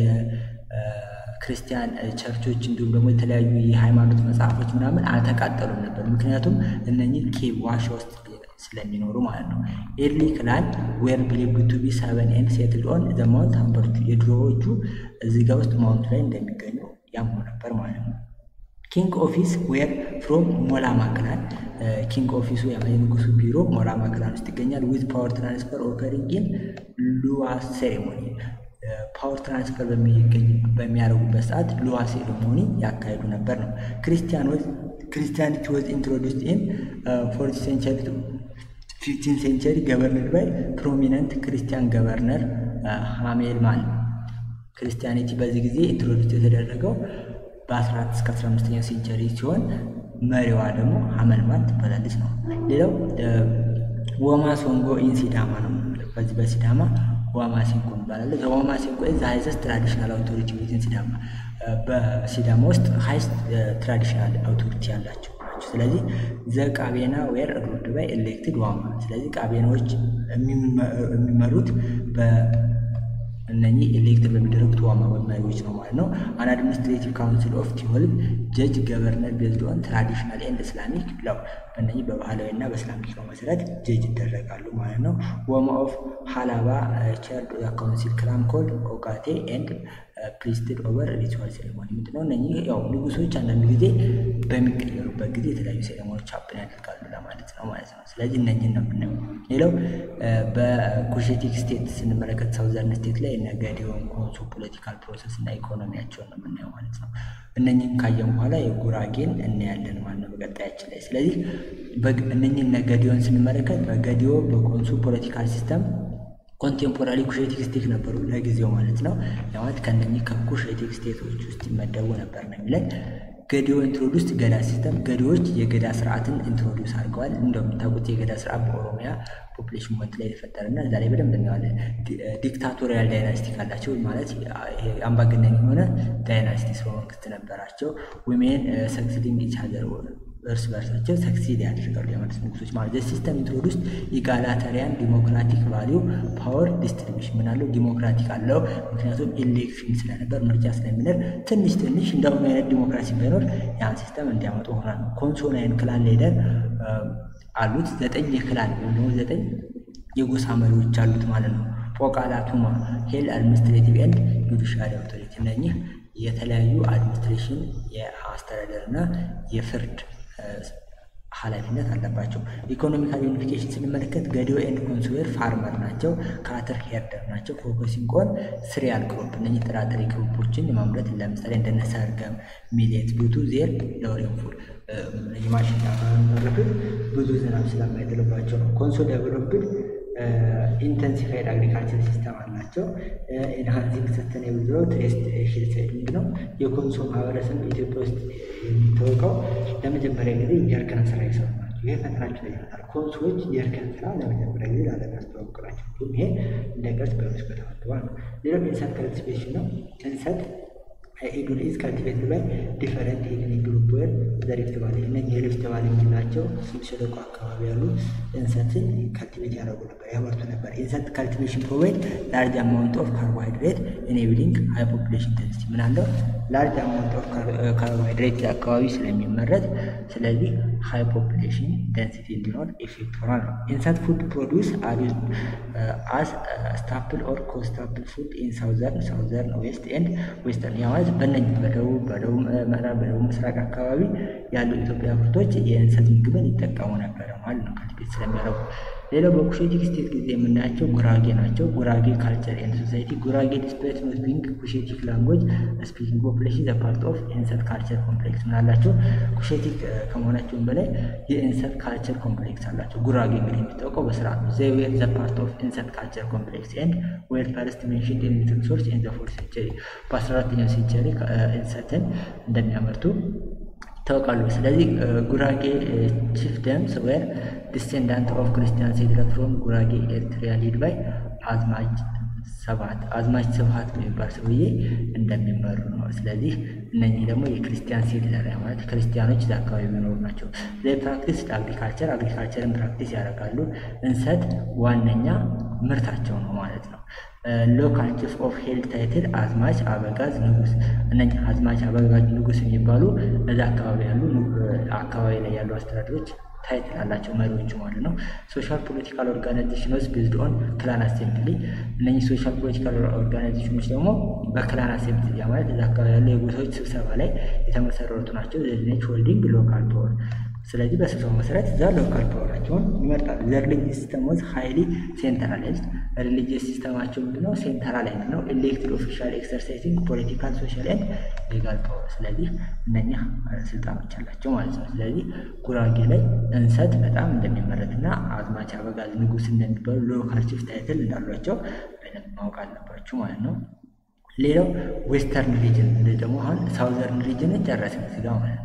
ክርስቲያን ቸርቾች እንዲሁም ደግሞ የተለያዩ የሃይማኖት መጽሐፎች ምናምን አልተቃጠሉም ነበር። ምክንያቱም እነኚህ ኬቭ ዋሻ ውስጥ ስለሚኖሩ ማለት ነው። ኤርሊ ክላን ዌር ብሊቭድ ቱ ቢ ሰቨን ኤንድ ሴትልድ ኦን ዘ ማውንት ሃምበርቹ የድሮዎቹ እዚህ ጋር ውስጥ ማውንቱ ላይ እንደሚገኙ ያምኑ ነበር ማለት ነው። ኪንግ ኦፊስ ዌር ፍሮም ሞላማ ክላን ኪንግ ኦፊሱ የንጉሱ ቢሮ ሞላማ ክላን ውስጥ ይገኛል። ዊዝ ፓወር ትራንስፈር ኦከሪንግ ኢን ሉዋስ ሴሬሞኒ ፓወር ትራንስፈር በሚያደርጉበት ሰዓት ሉዋ ሴሬሞኒ ያካሄዱ ነበር ነው። ክርስቲያኒቲ ወዝ ኢንትሮዱስድ ኢን ፎርት ሴንቸሪ ፊፍቲን ሴንቸሪ ገቨርነር ባይ ፕሮሚነንት ክርስቲያን ገቨርነር ሃሜልማን። ክርስቲያኒቲ በዚህ ጊዜ ኢንትሮዱስ የተደረገው በ14 እስከ 15ኛው ሴንቸሪ ሲሆን መሪዋ ደግሞ ሀመልማል ትባላለች ነው። ሌላው ወማ ሶንጎ ኢን ሲዳማ ነው። በዚህ በሲዳማ ዋማ ሲንኮ ትባላለች። ዋማ ሲንኮ ዘ ሃይስት ትራዲሽናል አውቶሪቲ ዊዝን ሲዳማ በሲዳማ ውስጥ ሃይስት ትራዲሽናል አውቶሪቲ ያላቸው ናቸው። ስለዚህ ዘ ቃቤና ዌር ሩልድ ባይ ኤሌክትድ ዋማ። ስለዚህ ቃቤናዎች የሚመሩት እነኚህ ኤሌክትድ በሚደረጉት ዋማ መሪዎች ነው ማለት ነው። አን አድሚኒስትሬቲቭ ካውንስል ኦፍ ቲሆልብ ጀጅ ገቨርነር ቤዝድ ኦን ትራዲሽናል ኤንድ እስላሚክ ለው በእነኚህ በባህላዊ እና በእስላሚክ ለው መሰረት ጀጅ ይደረጋሉ ማለት ነው። ወማ ኦፍ ሀላባ ቸርድ ካውንሲል ክላን ኮልድ ኦጋቴ ኤንድ ፕሪስትድ ኦቨር ሪቹዋል ሴሬሞኒ ምንድን ነው? እነኚህ ያው ንጉሶች አንዳንድ ጊዜ በሚቀየሩበት ጊዜ የተለያዩ ሴሬሞኒዎች አፕን ያደርጋሉ ለማለት ነው ማለት ነው። ስለዚህ እነኚህን ነው የምናየው። ሌላው በኩሼቲክ ስቴት ስንመለከት ሳውዘርን ስቴት ላይ ነገዲዮን፣ ኮንሶ ፖለቲካል ፕሮሰስ እና ኢኮኖሚያቸውን ነው የምናየው ማለት ነው። እነኚህን ካየን በኋላ የጉራጌን እናያለን ማለት ነው በቀጣያችን ላይ። ስለዚህ እነኚህን ነገዲዮን ስንመለከት በገዲዮ በኮንሶ ፖለቲካል ሲስተም ኮንቴምፖራሪ ኩሼቲክ ስቴት ነበሩ ለጊዜው ማለት ነው። ለማለት ከእነኚህ ከኩሼቲክ ስቴቶች ውስጥ ይመደቡ ነበር ነው የሚለን። ገዲዮ ኢንትሮዱስ ገዳ ሲስተም ገዲዎች የገዳ ስርዓትን ኢንትሮዲውስ አድርገዋል። እንደምታውቁት የገዳ ስርዓት በኦሮሚያ ፖፕሌሽን ሞት ላይ የተፈጠረና እዛ ላይ በደንብ እናየዋለን። ዲክታቶሪያል ዳይናስቲ ካላቸው ማለት አምባገነን የሆነ ዳይናስቲ ስርወ መንግስት ነበራቸው። ዊሜን ሰክሲዲንግ ኢች ሀዘር እርስ በርሳቸው ሰክሲድ ያደርጋሉ የመንግስት ንጉሶች ማለት ሲስተም ኢንትሮዱስ ኢጋላታሪያን ዲሞክራቲክ ቫሊዩ ፓወር ዲስትሪቢሽን ምናለው ዲሞክራቲክ አለው። ምክንያቱም ኢሌክሽን ስለነበር ምርጫ ስለሚኖር ትንሽ ትንሽ እንደሁኑ አይነት ዲሞክራሲ ባይኖር ያን ሲስተም እንዲያመጡ ሆናል ነው። ኮንሶናይን ክላን ሌደር አሉት ዘጠኝ የክላን ወይም ደግሞ ዘጠኝ የጎሳ መሪዎች አሉት ማለት ነው። ፖቃላ ቱማ ሄል አድሚኒስትሬቲቭ ኤንድ ጁዲሻሪ አውቶሪቲ እነኚህ የተለያዩ አድሚኒስትሬሽን የአስተዳደር እና የፍርድ ኃላፊነት አለባቸው። ኢኮኖሚካል ዩኒፊኬሽን ስንመለከት ገዲዮ ኤንድ ኮንሶዌር ፋርመር ናቸው። ካተር ሄርደር ናቸው። ፎከሲንግ ኦን ስሪያል ክሮፕ እነኚህ ጥራጥሬ ክሮፖችን የማምረት ለምሳሌ እንደነ ሰርገም፣ ሚሌት ዱቱ ዜር ለሬንፉል ማሽላ የሚመረቱት ብዙ ዝናብ ስለማይጥልባቸው ነው። ኮንሶ ዴቨሎፕድ ኢንተንሲፋይድ አግሪካልቸር ሲስተም አላቸው። ኢንሃንሲንግ ሰስተኔብል ግሮት ሬስት ሂል ሳይድ ነው። የኮንሶ ማህበረሰብ ኢትዮጵያ ውስጥ የሚታወቀው ለመጀመሪያ ጊዜ የእርከን ስራ ይሰሩ ናቸው። ይሄ ፈተናቸው ላይ ይመጣል። ኮንሶዎች የእርከን ስራ ለመጀመሪያ ጊዜ ለዓለም ያስተዋወቁ ናቸው። እንዲሁም ይሄ እንደ ቅርስ በዩኔስኮ ተመዝግቧል ነው። ሌላው ኢንሰት ከልቲቬሽን ነው። እንሰት ኢዱል ኢዝ ካልቲቬትድ ባይ ዲፈረንት ኤትኒክ ግሩፕ ወር ዘ ሪፍት ቫሊ እነዚህ የሪፍት ቫሊ የምንላቸው ስምጥ ሸለቆ አካባቢ ያሉ እንሰትን ካልቲቬት ያደርጉ ነበር ያመርቱ ነበር። ኢንሰት ካልቲቬሽን ፕሮቫይድ ላርጅ አማውንት ኦፍ ካርቦሃይድሬት ኢኔብሊንግ ሃይ ፖፑሌሽን ደንሲቲ ምን አለው ላርጅ አማውንት ኦፍ ካርቦሃይድሬት አካባቢ ስለሚመረት ስለዚህ ሃይ ፖፑሌሽን ደንሲቲ እንዲኖር ኢፌክት ሆኗል ነው። ኢንሰት ፉድ ፕሮዲውስ አር ዩዝድ አስ ስታፕል ኦር ኮስታፕል ፉድ ኢን ሳውዘርን ሳውዘርን ዌስት ኤንድ ዌስተርን ያ ማለት በእነኝህ በደቡብ በደቡብ ምዕራብ በደቡብ ምስራቅ አካባቢ ያሉ ኢትዮጵያ ምርቶች የእንሰት ምግብን ይጠቀሙ ነበረ ማለት ነው ካልቲቬት ስለሚያደርጉ። ሌላው በኩሼቲክ ስቴት ጊዜ የምናያቸው ጉራጌ ናቸው። ጉራጌ ካልቸር ኤንድ ሶሳይቲ ጉራጌ ዲስፕሌት ኖት ቢንግ ኩሼቲክ ላንጉጅ ስፒኪንግ ፖፕሌሽን ዘ ፓርት ኦፍ ኢንሰት ካልቸር ኮምፕሌክስ ምን አላቸው? ኩሼቲክ ከመሆናቸውም በላይ የኢንሰት ካልቸር ኮምፕሌክስ አላቸው። ጉራጌ እንግዲህ የሚታወቀው በስርዓት ነው። ዘይ ዌር ዘ ፓርት ኦፍ ኢንሰት ካልቸር ኮምፕሌክስ ኤንድ ዌር ፈርስት ሜንሽንድ ኢን ሊትል ሶርስ ኢን ዘ ፎርት ሴንቸሪ በ14ኛው ሴንቸሪ ኢንሰትን እንደሚያመርቱ ይታወቃሉ። ስለዚህ ጉራጌ ቺፍደምስ ዌር ዲሴንዳንት ኦፍ ክርስቲያን ሴትለር ፍሮም ጉራጌ ኤርትሪያ ሊድ ባይ አዝማች ሰባት አዝማች ስብሀት የሚባል ሰውዬ እንደሚመሩ ነው። ስለዚህ እነኚህ ደግሞ የክርስቲያን ሴትለር ማለት ክርስቲያኖች እዛ አካባቢ የሚኖሩ ናቸው። ዘይ ፕራክቲስ አግሪካልቸር አግሪካልቸርን ፕራክቲስ ያደርጋሉ። እንሰት ዋነኛ ምርታቸው ነው ማለት ነው። ሎካል ቺፍ ኦፍ ሄልድ ታይትል አዝማች አበጋዝ ንጉስ። እነኚህ አዝማች አበጋዝ ንጉስ የሚባሉ እዛ አካባቢ ያሉ አካባቢ ላይ ያሉ አስተዳደሮች ታይትል አላቸው መሪዎቹ ማለት ነው። ሶሻል ፖለቲካል ኦርጋናይዜሽኖች ቤዝድ ኦን ክላን አሴምብሊ። እነኚህ ሶሻል ፖለቲካል ኦርጋናይዜሽኖች ደግሞ በክላን አሴምብሊ ያ ማለት እዛ አካባቢ ያሉ የጎሳዎች ስብሰባ ላይ የተመሰረቱ ናቸው። ዘኔች ሆልዲንግ ሎካል ፓወር ስለዚህ በስብሰባው መሰረት እዛ ሎካል ፓወራቸውን ይመርጣሉ። ዘ ሪሊጂየስ ሲስተም ዋዝ ሃይሊ ሴንትራላይዝድ። ሪሊጂየስ ሲስተማቸው ምንድነው? ሴንትራላይዝድ ነው። ኤሌክትድ ኦፊሻል ኤክሰርሳይዚንግ ፖለቲካል ሶሻል ኤንድ ሌጋል ፓወር። ስለዚህ እነኛ ስልጣኖች አላቸው ማለት ነው። ስለዚህ ጉራጌ ላይ እንሰት በጣም እንደሚመረትና አዝማች አበጋዝ ንጉስ እንደሚባሉ ሎካል ቺፍ ታይትል እንዳሏቸው በደንብ ማወቅ አለባችሁ ማለት ነው። ሌላው ዌስተርን ሪጅን ደግሞ አሁን ሳውዘርን ሪጅንን ጨረስን እዚህ ጋር ማለት ነው።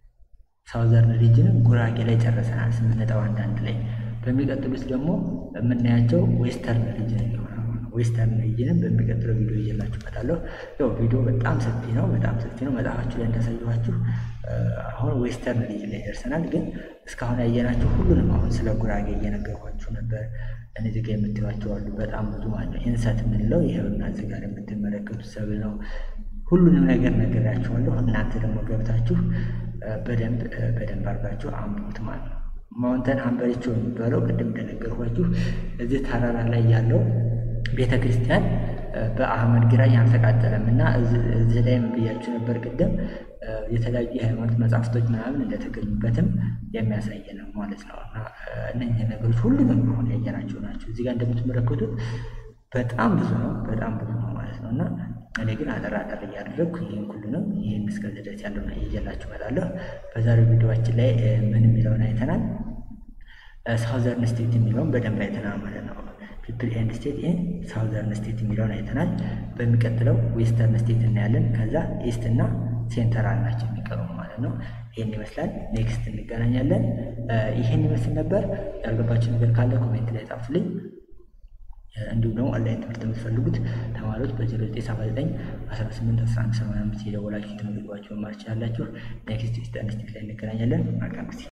ሳውዘርን ሪጅንን ጉራጌ ላይ ጨርሰናል፣ ስምንት ነጥብ አንድ አንድ ላይ። በሚቀጥሉት ደግሞ የምናያቸው ዌስተርን ሪጅን ይሆናል። ዌስተርን ሪጅንን በሚቀጥለው ቪዲዮ ይዤላችሁ እመጣለሁ። ያው ቪዲዮ በጣም ሰፊ ነው፣ በጣም ሰፊ ነው። መጽሐፋችሁ ላይ እንዳሳየኋችሁ አሁን ዌስተርን ሪጅን ላይ ደርሰናል። ግን እስካሁን ያየናቸው ሁሉንም አሁን ስለ ጉራጌ እየነገርኳችሁ ነበር። እነዚህ ጋር የምትሏቸው አሉ፣ በጣም ብዙ ማለት ነው። ኢንሰት የምንለው ይኸውና እዚህ ጋር የምትመለከቱት ሰብል ነው። ሁሉንም ነገር ነግራችኋለሁ። እናንተ ደግሞ ገብታችሁ በደንብ በደንብ አድርጋችሁ አንብቡት ማለት ነው። ማውንተን ሀምበሪቾ የሚባለው ቅድም እንደነገርኳችሁ እዚህ ተራራ ላይ ያለው ቤተ ክርስቲያን በአህመድ ግራኝ አልተቃጠለም እና እዚህ ላይም ብያችሁ ነበር ቅድም የተለያዩ የሃይማኖት መጽሐፍቶች ምናምን እንደተገኙበትም የሚያሳይ ነው ማለት ነው። እና እነዚህ ነገሮች ሁሉንም ሆን ያየናቸው ናቸው። እዚህ ጋር እንደምትመለከቱት በጣም ብዙ ነው፣ በጣም ብዙ ነው ማለት ነው። እና እኔ ግን አጠር አጠር እያደረግኩ ይህን ሁሉንም ይህን እስከዚህ ድረስ ያለውን እየላችሁ እመጣለሁ። በዛሬው ቪዲዮችን ላይ ምን የሚለውን አይተናል። ሳውዘርን ስቴት የሚለውን በደንብ አይተናል ማለት ነው። ፒፕል ኤንድ ስቴት ኢን ሳውዘርን ስቴት የሚለውን አይተናል። በሚቀጥለው ዌስተርን ስቴት እናያለን። ከዛ ኢስት እና ሴንተራል ናቸው የሚቀሩ ማለት ነው። ይህን ይመስላል። ኔክስት እንገናኛለን። ይህን ይመስል ነበር። ያልገባችሁ ነገር ካለ ኮሜንት ላይ ጻፉልኝ። እንዲሁም ደግሞ ኦንላይን ትምህርት የምትፈልጉት ተማሪዎች በ0979 18 11 85 የደወላችሁ ትምህርት መማር ትችላላችሁ። ኔክስት ኢስተርን ስቴት ላይ እንገናኛለን። መልካም ጊዜ